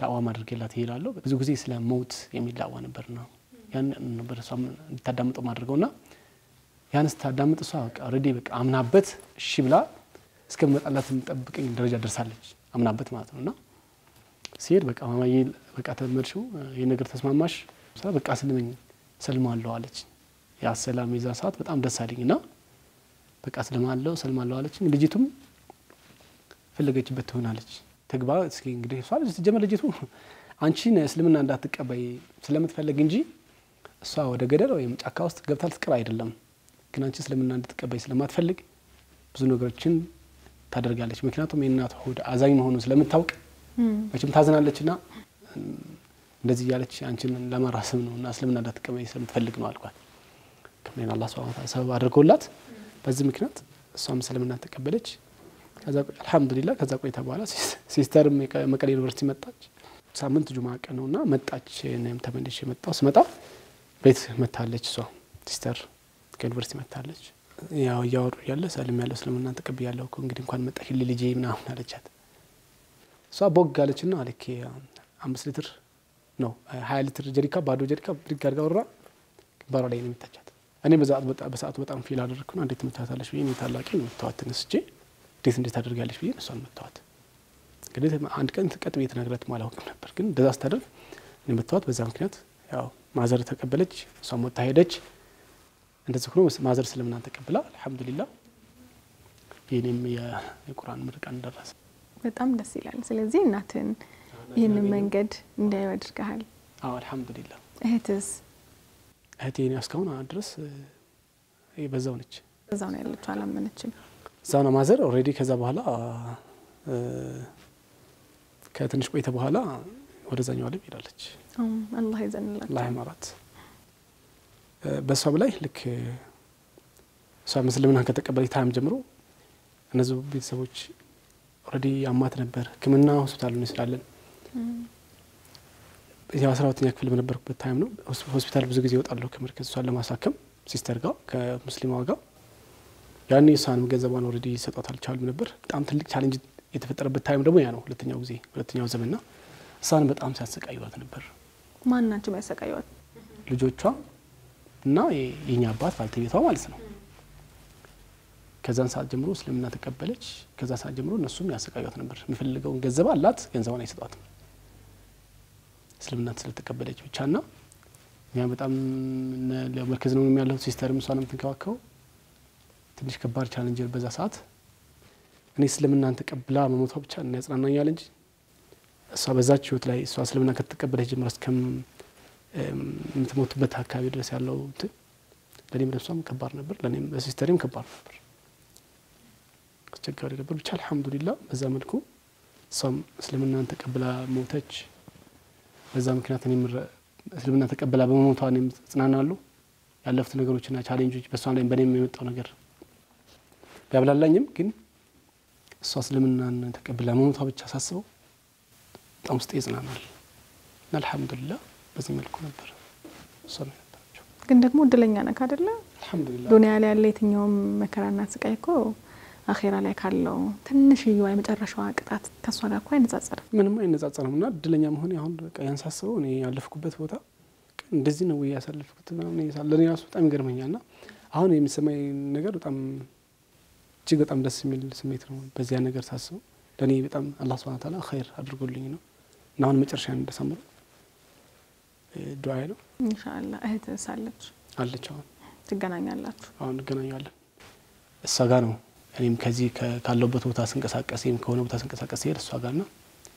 ዳዕዋ ማድረግላት ይሄዳለሁ። ብዙ ጊዜ ስለ ሞት የሚል ዳዕዋ ነበር ነው ያን ነበር እሷ እንድታዳምጠው ማድረገው ና ያን ስታዳምጥ እሷ በቃ ኦልሬዲ በቃ አምናበት እሺ ብላ እስከምመጣላት የምጠብቀኝ ደረጃ ደርሳለች። አምናበት ማለት ነው እና ሲሄድ በቃ ማማዬ በቃ ተመድሽው ይህ ነገር ተስማማሽ ስላ በቃ ስልመኝ ሰልማለሁ አለች። ያ ሰላም የዛ ሰዓት በጣም ደስ አለኝ እና በቃ ስልማለሁ ሰልማለሁ አለችኝ። ልጅቱም ፈለገችበት ትሆናለች ትግባ እስኪ እንግዲህ እሷ ልጅ ስትጀመር ልጅቱ አንቺን እስልምና እንዳትቀበይ ስለምትፈልግ እንጂ እሷ ወደ ገደል ወይም ጫካ ውስጥ ገብታ ልትቀር አይደለም። ግን አንቺ እስልምና እንድትቀበይ ስለማትፈልግ ብዙ ነገሮችን ታደርጋለች። ምክንያቱም የእናት ሆድ አዛኝ መሆኑን ስለምታውቅ መቼም ታዝናለች ና እንደዚህ እያለች አንቺን ለማራሰብ ነው እና እስልምና እንዳትቀበይ ስለምትፈልግ ነው አልኳት። ከምን አላህ ሱብሓነሁ ወተዓላ ሰበብ አድርጎላት በዚህ ምክንያት እሷም እስልምና ተቀበለች። ከዛ አልሐምዱሊላህ ከዛ ቆይታ በኋላ ሲስተር መቀሌ ዩኒቨርሲቲ መጣች። ሳምንት ጁማ ቀን ነውና መጣች። እኔም ተመልሼ መጣሁ። ስመጣ ቤት መታለች። እሷ ሲስተር ከዩኒቨርሲቲ መታለች። ያው እያወሩ እያለ ሰልም ያለው እስልምና ተቀብያለሁ እኮ እንግዲህ እንኳን መጣሽ ልጄ ምናምን አለቻት። እሷ ቦግ አለች ና ልክ አምስት ሊትር ነው ሀያ ሊትር ጀሪካ ባዶ ጀሪካ ብድግ አድርጋ ወራ ግንባሯ ላይ ነው የምታቻት። እኔ በሰዓቱ በጣም ፊል አደረግኩ ና እንዴት ምታታለች ብዬ እኔ ታላቂ ነው መተዋት ተነስቼ እንዴት እንዴት አደርጋለች ብዬ እሷን መተዋት። እንግዲህ አንድ ቀን ቀጥ ብዬ ተናግረት አላውቅም ነበር፣ ግን እንደዛ ስታደርግ እኔ መተዋት። በዛ ምክንያት ያው ማዘር ተቀበለች፣ እሷም ወጥታ ሄደች። እንደዚህ ሆኖ ማዘር እስልምና ተቀብላ አልሐምዱሊላህ የኔም የቁርአን ምርቃን ደረሰ። በጣም ደስ ይላል። ስለዚህ እናትን ይህንን መንገድ እንዳዩ አድርገሃል። አዎ አልሐምዱሊላህ። እህትስ? እህቴ እኔ እስካሁን ድረስ በዛው ነች፣ እዛው ነው ያለችው፣ አላመነችም። እዛው ነው ማዘር ኦልሬዲ። ከዛ በኋላ ከትንሽ ቆይተ በኋላ ወደዛኛው ዓለም ሄዳለች። አላህ ይዘንላቸው፣ አላህ ይማራት። በእሷም ላይ ልክ እሷ ምስልምናን ከተቀበለች ታይም ጀምሮ እነዚህ ቤተሰቦች ኦልሬዲ አማት ነበር። ሕክምና ሆስፒታል እንስላለን። የአስራ ሁለተኛ ክፍል በነበርኩበት ታይም ነው። ሆስፒታል ብዙ ጊዜ ይወጣለሁ ከመርከዝ እሷን ለማሳከም ሲስተር ጋር ከሙስሊማዋ ጋር ያኔ እሷንም ገንዘቧን ኦልሬዲ ይሰጧት አልቻሉም ነበር። በጣም ትልቅ ቻሌንጅ የተፈጠረበት ታይም ደግሞ ያ ነው። ሁለተኛው ጊዜ ሁለተኛው ዘመንና እሷን በጣም ሲያሰቃዩት ነበር። ማን ናቸው የሚያሰቃዩት? ልጆቿ እና የኛ አባት ባልተቤቷ ማለት ነው። ከዛን ሰዓት ጀምሮ እስልምና ተቀበለች። ከዛ ሰዓት ጀምሮ እነሱም ያሰቃዩት ነበር። የሚፈልገውን ገንዘብ አላት፣ ገንዘቧን አይሰጧትም እስልምና ስለተቀበለች ብቻ ና እኛ በጣም መርከዝ ነው ያለው ሲስተርም እሷ ነው የምትንከባከበው። ትንሽ ከባድ ቻለንጅ በዛ ሰዓት እኔ እስልምናን ተቀብላ መሞቷ ብቻ እና ያጽናናኛል እንጂ እሷ በዛች ህይወት ላይ እሷ እስልምና ከተቀበለች ጀምራ እስከም የምትሞቱበት አካባቢ ድረስ ያለው እንትን ለእኔም ለሷም ከባድ ነበር፣ ለእኔም ለሲስተሬም ከባድ ነበር፣ አስቸጋሪ ነበር። ብቻ አልሐምዱሊላ በዛ መልኩ እሷም እስልምናን ተቀብላ ሞተች። በዛ ምክንያት እኔም እስልምና ተቀብላ በመሞቷ እኔም እጽናናለሁ። ያለፉት ነገሮችና ቻሌንጆች በእሷ ላይ በእኔም የመጣው ነገር ቢያብላላኝም ግን እሷ እስልምናን ተቀብላ መሞቷ ብቻ ሳስበው በጣም ውስጤ ይጽናናል እና አልሐምዱሊላ በዚህ መልኩ ነበር እሷ ነው የነበረችው። ግን ደግሞ እድለኛ ነክ አደለ? አልሐምዱሊላ ዱኒያ ላይ ያለ የትኛውም መከራና ስቃይ እኮ አኼራ ላይ ካለው ትንሽዬዋ የመጨረሻዋ ቅጣት ከእሷ ጋር እኮ አይነጻጸርም። ምንም አይነጻጸርም። እና እድለኛ መሆን አሁን በቃ ያን ሳስበው እኔ ያለፍኩበት ቦታ እንደዚህ ነው ወይ ያሳለፍኩት ምናምን ለእኔ ራሱ በጣም ይገርመኛል። እና አሁን የሚሰማኝ ነገር በጣም እጅግ በጣም ደስ የሚል ስሜት ነው። በዚያ ነገር ሳስበው ለእኔ በጣም አላህ ሱብሃነሁ ወተዓላ ኸይር አድርጎልኝ ነው እና አሁን መጨረሻ እንደሰምሩ ዱዓዬ ነው። ኢንሻአላህ እህት ሳለች አለች አሁን ትገናኛላችሁ። አሁን እንገናኛለን። እሷ ጋር ነው እኔም ከዚህ ካለሁበት ቦታ ስንቀሳቀስ ወይም ከሆነ ቦታ ስንቀሳቀስ ሲሄድ እሷ ጋር ና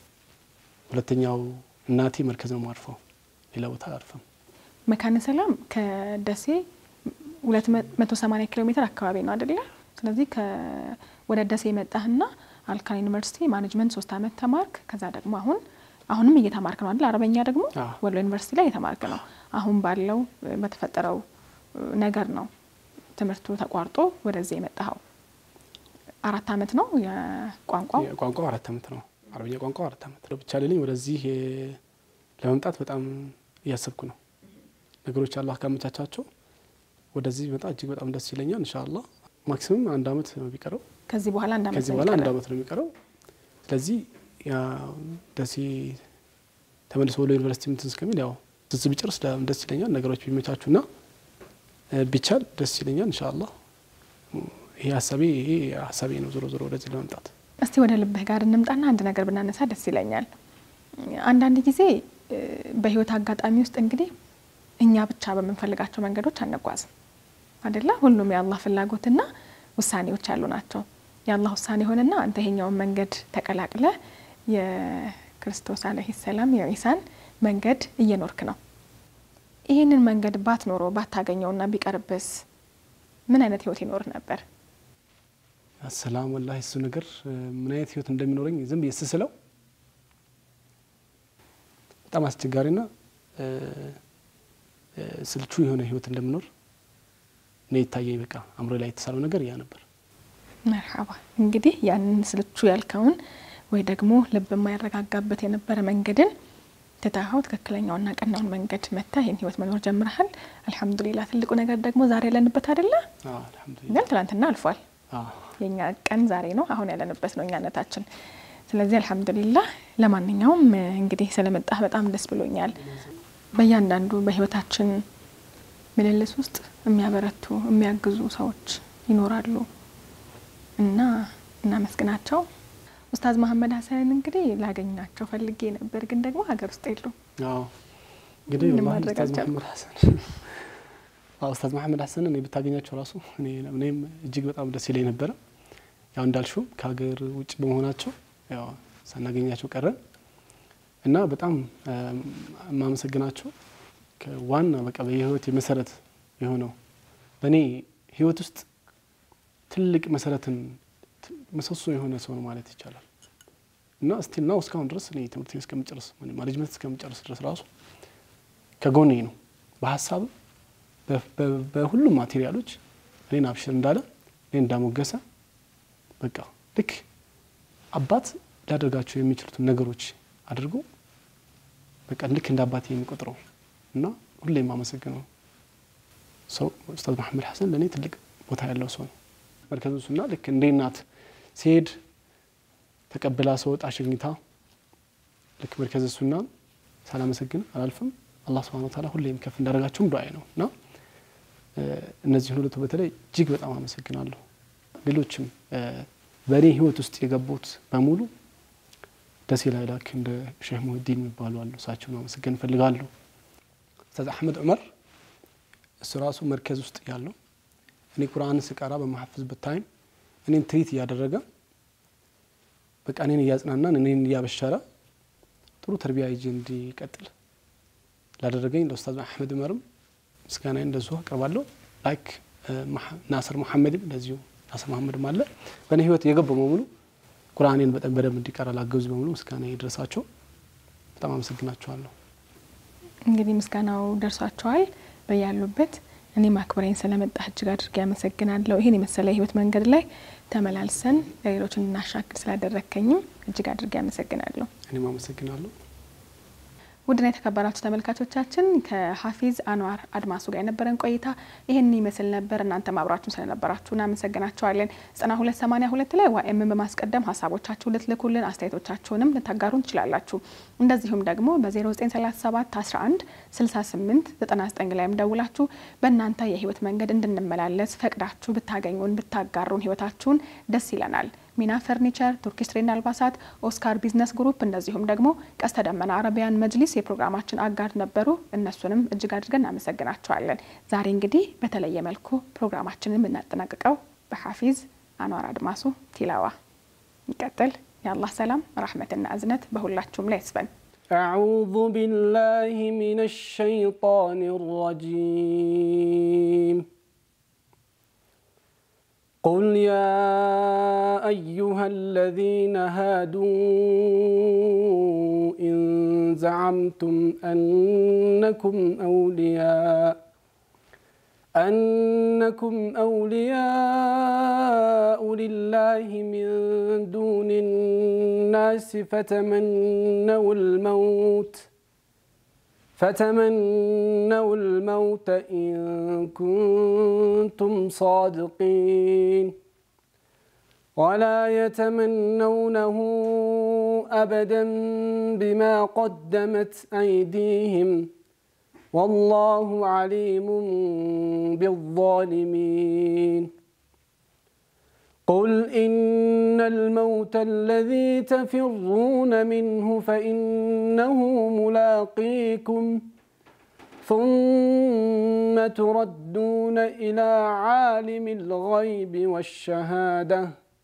ሁለተኛው እናቴ መርከዝ ነው ማርፈው ሌላ ቦታ አርፈም መካነ ሰላም ከደሴ ሁለት መቶ ሰማኒያ ኪሎ ሜትር አካባቢ ነው አደለ? ስለዚህ ወደ ደሴ የመጣህና አልካን ዩኒቨርሲቲ ማኔጅመንት ሶስት አመት ተማርክ። ከዛ ደግሞ አሁን አሁንም እየተማርክ ነው አይደል? አረበኛ ደግሞ ወሎ ዩኒቨርሲቲ ላይ እየተማርክ ነው። አሁን ባለው በተፈጠረው ነገር ነው ትምህርቱ ተቋርጦ ወደዚህ የመጣኸው። አራት አመት ነው የቋንቋው ቋንቋው አራት አመት ነው። አረበኛ ቋንቋው አራት አመት ነው። ብቻ ልልኝ ወደዚህ ለመምጣት በጣም እያሰብኩ ነው። ነገሮች አላህ ካመቻቻቸው ወደዚህ ቢመጣ እጅግ በጣም ደስ ይለኛል። ኢንሻአላህ ማክሲመም አንድ አመት ነው የሚቀረው። ከዚህ በኋላ አንድ አመት ከዚህ በኋላ አንድ አመት ነው የሚቀረው። ስለዚህ ያ ደሴ ተመልሶ ወደ ዩኒቨርሲቲ ምትን እስከሚል ያው ትዝ ቢጨርስ ደስ ይለኛል። ነገሮች ቢመቻቹና ቢቻል ደስ ይለኛል። ኢንሻአላህ ይሄ ሀሳቤ ይሄ ሀሳቤ ነው። ዞሮ ዞሮ ወደዚህ ለመምጣት እስቲ ወደ ልብህ ጋር እንምጣና አንድ ነገር ብናነሳ ደስ ይለኛል። አንዳንድ ጊዜ በህይወት አጋጣሚ ውስጥ እንግዲህ እኛ ብቻ በምንፈልጋቸው መንገዶች አንጓዝም አደለ? ሁሉም የአላህ ፍላጎትና ውሳኔዎች ያሉ ናቸው። የአላህ ውሳኔ ሆነና አንተ ይሄኛውን መንገድ ተቀላቅለ የክርስቶስ አለህ ሰላም የዒሳን መንገድ እየኖርክ ነው። ይህንን መንገድ ባትኖሮ ባታገኘውና ቢቀርብስ ምን አይነት ህይወት ይኖር ነበር? አሰላም ወላሂ እሱ ነገር ምን አይነት ህይወት እንደሚኖረኝ ዝም ብዬ ስስለው በጣም አስቸጋሪና ስልቹ የሆነ ህይወት እንደምኖር እኔ ይታየኝ። በቃ አእምሮ ላይ የተሳለው ነገር ያ ነበር። መርሓባ እንግዲህ ያንን ስልቹ ያልከውን ወይ ደግሞ ልብ የማይረጋጋበት የነበረ መንገድን ትታኸው ትክክለኛውና ቀናውን መንገድ መታ ይህን ህይወት መኖር ጀምረሃል። አልሐምዱሊላ። ትልቁ ነገር ደግሞ ዛሬ ያለንበት አይደለ? ግን ትላንትና አልፏል። የእኛ ቀን ዛሬ ነው። አሁን ያለንበት ነው እኛነታችን። ስለዚህ አልሐምዱሊላ። ለማንኛውም እንግዲህ ስለመጣህ በጣም ደስ ብሎኛል። በእያንዳንዱ በህይወታችን ምልልስ ውስጥ የሚያበረቱ የሚያግዙ ሰዎች ይኖራሉ እና እናመስግናቸው። ኡስታዝ መሀመድ ሀሰንን እንግዲህ ላገኛቸው ፈልጌ ነበር፣ ግን ደግሞ ሀገር ውስጥ የሉ። እንግዲህ ኡስታዝ መሀመድ ሀሰን ኡስታዝ መሀመድ ሀሰንን እኔ ብታገኛቸው ራሱ እኔም እጅግ በጣም ደስ ይለኝ ነበረ። ያው እንዳልሽውም ከሀገር ውጭ በመሆናቸው ያው ሳናገኛቸው ቀረን እና በጣም የማመሰግናቸው ዋና በቃ በየህይወት መሰረት የሆነው በእኔ ህይወት ውስጥ ትልቅ መሰረትን ምሰሶ የሆነ ሰው ነው ማለት ይቻላል። እና ስቲል ናው እስካሁን ድረስ እኔ ትምህርት እስከምጨርስ ማኔጅመንት እስከምጨርስ ድረስ ራሱ ከጎኔ ነው። በሀሳብ በሁሉም ማቴሪያሎች እኔን አብሽር እንዳለ እኔን እንዳሞገሰ በቃ ልክ አባት ሊያደርጋቸው የሚችሉትን ነገሮች አድርጎ በቃ ልክ እንደ አባቴ የሚቆጥረው እና ሁሌ የማመሰግነው ሰው ኡስታዝ መሐመድ ሀሰን ለእኔ ትልቅ ቦታ ያለው ሰው ነው። መርከዙ ሱና ልክ እንደ እናት ሲሄድ ተቀብላ ሰወጥ አሸኝታ ልክ መርከዘ ሱና ሳላመሰግን አላልፍም። አላህ ስብሐነሁ ወተዓላ ሁሌም ከፍ እንዳደረጋቸውም ዱዓዬ ነው እና እነዚህን ሁለቱ በተለይ እጅግ በጣም አመሰግናለሁ። ሌሎችም በእኔ ህይወት ውስጥ የገቡት በሙሉ ደሴ ላይ ላክ እንደ ሼህ ሙህዲን የሚባሉ አሉ። እሳቸውን ማመሰገን እፈልጋለሁ። ኡስታዝ አሕመድ ዑመር እሱ ራሱ መርከዝ ውስጥ ያለው እኔ ቁርአን ስቀራ በማሐፍዝበት ታይም እኔን ትሪት እያደረገ በቃ እኔን እያጽናናን እኔን እያበሸረ ጥሩ ተርቢያ ይዤ እንዲቀጥል ላደረገኝ ለኡስታዝ አሕመድ ዑመርም ምስጋናዬን እንደዚሁ አቀርባለሁ። ላይክ ናስር መሐመድም እንደዚሁ ናስር መሐመድም አለ በእኔ ህይወት የገቡ በሙሉ ቁርአኔን በጣም በደንብ እንዲቀራ ላገዙ በሙሉ ምስጋና ይድረሳቸው። በጣም አመሰግናቸዋለሁ። እንግዲህ ምስጋናው ደርሷቸዋል በያሉበት። እኔም አክብረኝ ስለመጣህ እጅግ አድርጌ አመሰግናለሁ። ይህን የመሰለ የህይወት መንገድ ላይ ተመላልሰን ለሌሎች እንድናሻክል ስላደረግከኝም እጅግ አድርጌ አመሰግናለሁ። እኔም አመሰግናለሁ። ውድና የተከበራችሁ ተመልካቾቻችን ከሀፊዝ አንዋር አድማሱ ጋር የነበረን ቆይታ ይህን ይመስል ነበር። እናንተ ማብራችሁን ስለነበራችሁ እናመሰግናችኋለን። ዘጠና ሁለት ሰማኒያ ሁለት ላይ ዋኤምን በማስቀደም ሀሳቦቻችሁ ልትልኩልን አስተያየቶቻችሁንም ልታጋሩን ትችላላችሁ። እንደዚሁም ደግሞ በ0937 11 68 99 ላይም ደውላችሁ በእናንተ የህይወት መንገድ እንድንመላለስ ፈቅዳችሁ ብታገኙን ብታጋሩን ህይወታችሁን ደስ ይለናል። ሚና ፈርኒቸር፣ ቱርኪሽ ትሬንድ አልባሳት፣ ኦስካር ቢዝነስ ግሩፕ እንደዚሁም ደግሞ ቀስተ ደመና አረቢያን መጅሊስ የፕሮግራማችን አጋር ነበሩ። እነሱንም እጅግ አድርገን እናመሰግናቸዋለን። ዛሬ እንግዲህ በተለየ መልኩ ፕሮግራማችንን የምናጠናቅቀው በሐፊዝ አንዋር አድማሱ ቲላዋ ይቀጥል። የአላህ ሰላም ረሕመትና እዝነት በሁላችሁም ላይ ይስፈን። أعوذ بالله من الشيطان الرجيم قل يا أيها الذين هادوا إن زعمتم أنكم أولياء أنكم أولياء لله من دون الناس فتمنوا الموت فتمنوا الموت إن كنتم صادقين ولا يتمنونه أبدا بما قدمت أيديهم والله عليم بالظالمين قل إن الموت الذي تفرون منه فإنه ملاقيكم ثم تردون إلى عالم الغيب والشهادة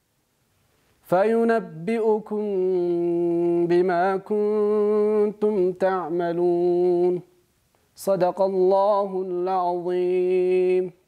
فينبئكم بما كنتم تعملون صدق الله العظيم